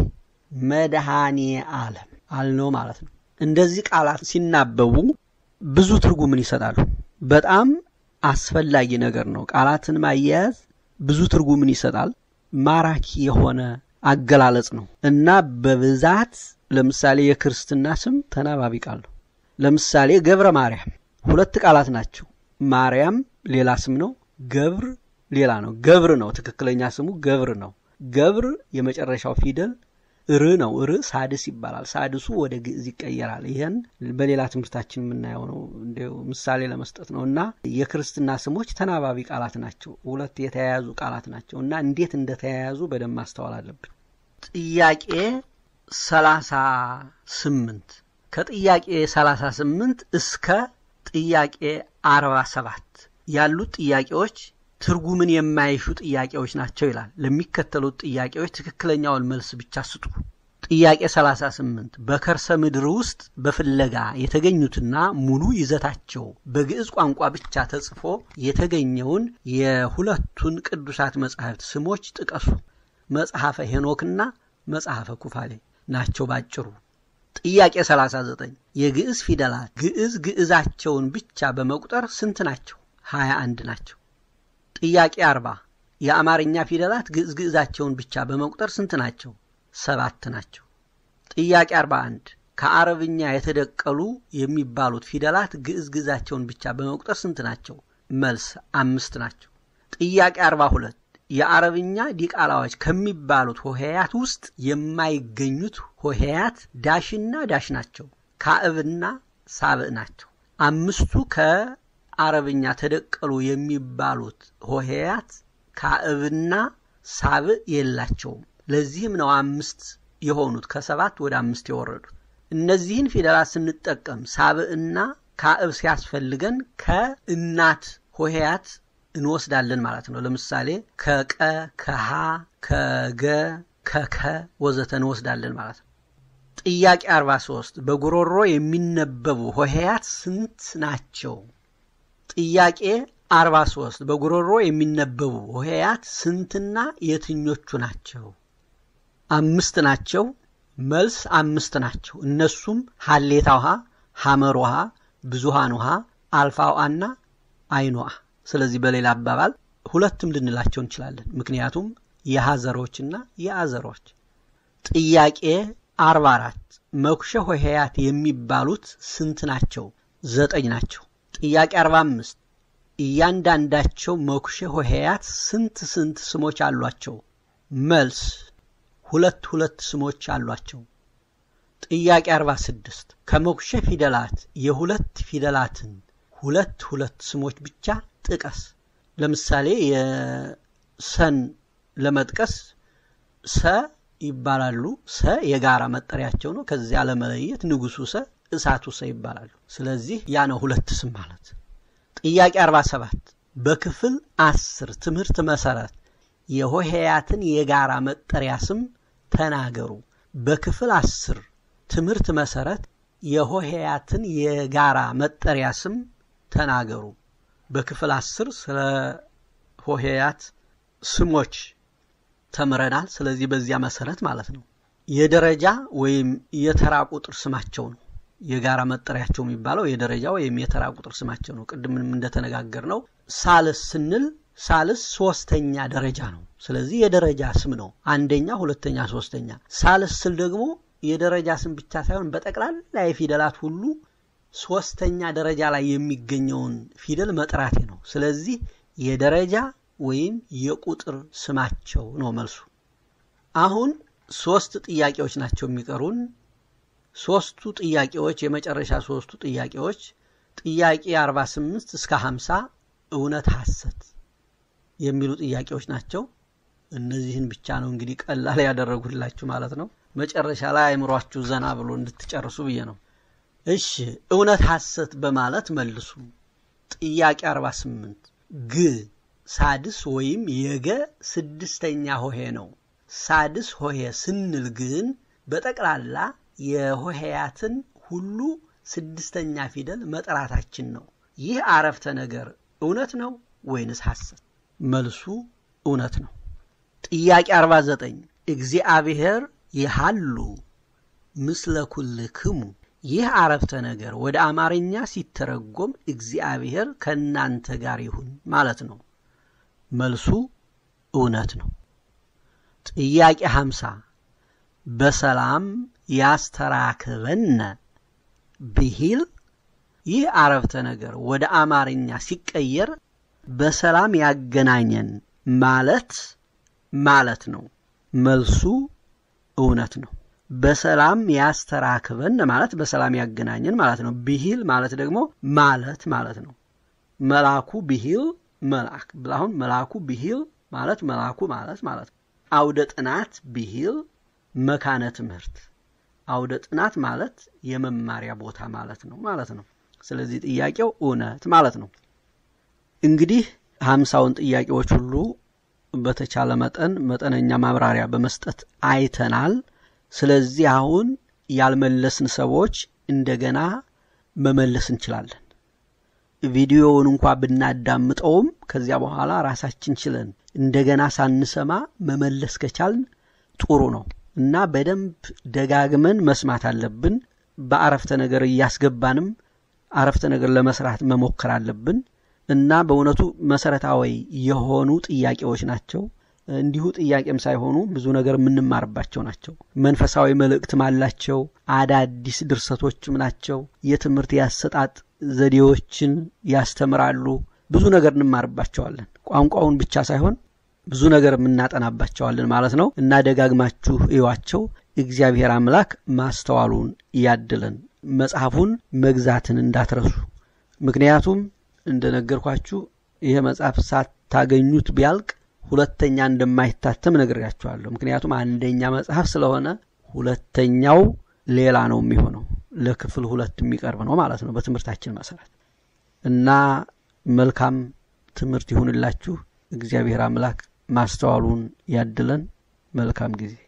መድኃኔ ዓለም አልነው ማለት ነው። እንደዚህ ቃላት ሲናበቡ ብዙ ትርጉምን ይሰጣሉ። በጣም አስፈላጊ ነገር ነው። ቃላትን ማያያዝ ብዙ ትርጉምን ይሰጣል። ማራኪ የሆነ አገላለጽ ነው እና በብዛት ለምሳሌ የክርስትና ስም ተናባቢ ቃል ነው። ለምሳሌ ገብረ ማርያም ሁለት ቃላት ናቸው። ማርያም ሌላ ስም ነው። ገብር ሌላ ነው። ገብር ነው ትክክለኛ ስሙ ገብር ነው። ገብር የመጨረሻው ፊደል ር ነው። ር ሳድስ ይባላል። ሳድሱ ወደ ግዕዝ ይቀየራል። ይህን በሌላ ትምህርታችን የምናየው ነው። እንዲያው ምሳሌ ለመስጠት ነው እና የክርስትና ስሞች ተናባቢ ቃላት ናቸው። ሁለት የተያያዙ ቃላት ናቸው እና እንዴት እንደተያያዙ በደንብ ማስተዋል አለብን። ጥያቄ ሰላሳ ስምንት ከጥያቄ ሰላሳ ስምንት እስከ ጥያቄ አርባ ሰባት ያሉት ጥያቄዎች ትርጉምን የማይሹ ጥያቄዎች ናቸው ይላል። ለሚከተሉት ጥያቄዎች ትክክለኛውን መልስ ብቻ ስጡ። ጥያቄ 38 በከርሰ ምድር ውስጥ በፍለጋ የተገኙትና ሙሉ ይዘታቸው በግዕዝ ቋንቋ ብቻ ተጽፎ የተገኘውን የሁለቱን ቅዱሳት መጻሕፍት ስሞች ጥቀሱ። መጽሐፈ ሄኖክና መጽሐፈ ኩፋሌ ናቸው ባጭሩ። ጥያቄ 39 የግዕዝ ፊደላት ግዕዝ ግዕዛቸውን ብቻ በመቁጠር ስንት ናቸው? 21 ናቸው። ጥያቄ 40 የአማርኛ ፊደላት ግዕዝ ግዕዛቸውን ብቻ በመቁጠር ስንት ናቸው? ሰባት ናቸው። ጥያቄ 41 ከአረብኛ የተደቀሉ የሚባሉት ፊደላት ግዕዝ ግዕዛቸውን ብቻ በመቁጠር ስንት ናቸው? መልስ አምስት ናቸው። ጥያቄ 42 የአረብኛ ዲቃላዎች ከሚባሉት ሆሄያት ውስጥ የማይገኙት ሆሄያት ዳሽና ዳሽ ናቸው። ካዕብና ሳብዕ ናቸው። አምስቱ ከአረብኛ ተደቀሉ የሚባሉት ሆሄያት ካዕብና ሳብዕ የላቸውም። ለዚህም ነው አምስት የሆኑት ከሰባት ወደ አምስት የወረዱት። እነዚህን ፊደላት ስንጠቀም ሳብዕና ካዕብ ሲያስፈልገን ከእናት ሆሄያት እንወስዳለን ማለት ነው። ለምሳሌ ከቀ፣ ከሃ፣ ከገ፣ ከከ ወዘተ እንወስዳለን ማለት ነው። ጥያቄ 43 በጉሮሮ የሚነበቡ ሆሄያት ስንት ናቸው? ጥያቄ 43 በጉሮሮ የሚነበቡ ሆሄያት ስንትና የትኞቹ ናቸው? አምስት ናቸው። መልስ አምስት ናቸው። እነሱም ሀሌታ ውሃ፣ ሐመር ውሃ፣ ብዙሃን ውሃ፣ አልፋ ውሃና አይን ውሃ። ስለዚህ በሌላ አባባል ሁለትም ልንላቸው እንችላለን። ምክንያቱም የሀዘሮችና የአዘሮች። ጥያቄ 44 መኩሸ ሆሄያት የሚባሉት ስንት ናቸው? ዘጠኝ ናቸው። ጥያቄ 45 እያንዳንዳቸው መኩሸ ሆሄያት ስንት ስንት ስሞች አሏቸው? መልስ ሁለት ሁለት ስሞች አሏቸው። ጥያቄ 46 ከመኩሸ ፊደላት የሁለት ፊደላትን ሁለት ሁለት ስሞች ብቻ ጥቀስ። ለምሳሌ የሰን ለመጥቀስ ሰ ይባላሉ። ሰ የጋራ መጠሪያቸው ነው። ከዚያ ለመለየት ንጉሱ ሰ፣ እሳቱ ሰ ይባላሉ። ስለዚህ ያ ነው ሁለት ስም ማለት። ጥያቄ 47 በክፍል አስር ትምህርት መሰረት የሆሄያትን የጋራ መጠሪያ ስም ተናገሩ። በክፍል አስር ትምህርት መሰረት የሆሄያትን የጋራ መጠሪያ ስም ተናገሩ። በክፍል አስር ስለ ሆሄያት ስሞች ተምረናል። ስለዚህ በዚያ መሰረት ማለት ነው የደረጃ ወይም የተራ ቁጥር ስማቸው ነው። የጋራ መጠሪያቸው የሚባለው የደረጃ ወይም የተራ ቁጥር ስማቸው ነው። ቅድምም እንደተነጋገር ነው ሳልስ ስንል ሳልስ ሶስተኛ ደረጃ ነው። ስለዚህ የደረጃ ስም ነው። አንደኛ፣ ሁለተኛ፣ ሶስተኛ። ሳልስ ስል ደግሞ የደረጃ ስም ብቻ ሳይሆን በጠቅላላ የፊደላት ሁሉ ሶስተኛ ደረጃ ላይ የሚገኘውን ፊደል መጥራቴ ነው። ስለዚህ የደረጃ ወይም የቁጥር ስማቸው ነው መልሱ። አሁን ሶስት ጥያቄዎች ናቸው የሚቀሩን። ሶስቱ ጥያቄዎች የመጨረሻ ሶስቱ ጥያቄዎች ጥያቄ 48 እስከ 50 እውነት ሐሰት የሚሉ ጥያቄዎች ናቸው። እነዚህን ብቻ ነው እንግዲህ ቀላል ያደረጉላችሁ ማለት ነው። መጨረሻ ላይ አይምሯችሁ ዘና ብሎ እንድትጨርሱ ብዬ ነው። እሺ እውነት ሐሰት በማለት መልሱ። ጥያቄ 48 ግ ሳድስ ወይም የገ ስድስተኛ ሆሄ ነው። ሳድስ ሆሄ ስንል ግን በጠቅላላ የሆሄያትን ሁሉ ስድስተኛ ፊደል መጥራታችን ነው። ይህ አረፍተ ነገር እውነት ነው ወይንስ ሐሰት? መልሱ እውነት ነው። ጥያቄ 49 እግዚአብሔር ይሃሉ ምስለ ኩልክሙ ይህ አረፍተ ነገር ወደ አማርኛ ሲተረጎም እግዚአብሔር ከእናንተ ጋር ይሁን ማለት ነው። መልሱ እውነት ነው። ጥያቄ 50 በሰላም ያስተራክበነ ብሂል ይህ አረፍተ ነገር ወደ አማርኛ ሲቀየር በሰላም ያገናኘን ማለት ማለት ነው። መልሱ እውነት ነው። በሰላም ያስተራክበን ማለት በሰላም ያገናኘን ማለት ነው። ብሂል ማለት ደግሞ ማለት ማለት ነው። መልአኩ ብሂል መልአክ አሁን መልአኩ ብሂል ማለት መልአኩ ማለት ማለት ነው። አውደ ጥናት ብሂል መካነ ትምህርት አውደ ጥናት ማለት የመማሪያ ቦታ ማለት ነው ማለት ነው። ስለዚህ ጥያቄው እውነት ማለት ነው። እንግዲህ ሀምሳውን ጥያቄዎች ሁሉ በተቻለ መጠን መጠነኛ ማብራሪያ በመስጠት አይተናል። ስለዚህ አሁን ያልመለስን ሰዎች እንደገና መመለስ እንችላለን። ቪዲዮውን እንኳ ብናዳምጠውም ከዚያ በኋላ ራሳችን ችለን እንደገና ሳንሰማ መመለስ ከቻልን ጥሩ ነው እና በደንብ ደጋግመን መስማት አለብን። በአረፍተ ነገር እያስገባንም አረፍተ ነገር ለመስራት መሞከር አለብን እና በእውነቱ መሰረታዊ የሆኑ ጥያቄዎች ናቸው። እንዲሁ ጥያቄም ሳይሆኑ ብዙ ነገር የምንማርባቸው ናቸው። መንፈሳዊ መልእክትም አላቸው። አዳዲስ ድርሰቶችም ናቸው። የትምህርት ያሰጣጥ ዘዴዎችን ያስተምራሉ። ብዙ ነገር እንማርባቸዋለን። ቋንቋውን ብቻ ሳይሆን ብዙ ነገር የምናጠናባቸዋለን ማለት ነው እና ደጋግማችሁ እዩዋቸው። እግዚአብሔር አምላክ ማስተዋሉን ያድለን። መጽሐፉን መግዛትን እንዳትረሱ። ምክንያቱም እንደነገርኳችሁ ይህ መጽሐፍ ሳታገኙት ቢያልቅ ሁለተኛ እንደማይታተም ነግሬያችኋለሁ። ምክንያቱም አንደኛ መጽሐፍ ስለሆነ ሁለተኛው ሌላ ነው የሚሆነው ለክፍል ሁለት የሚቀርብ ነው ማለት ነው በትምህርታችን መሰረት እና መልካም ትምህርት ይሁንላችሁ። እግዚአብሔር አምላክ ማስተዋሉን ያድለን። መልካም ጊዜ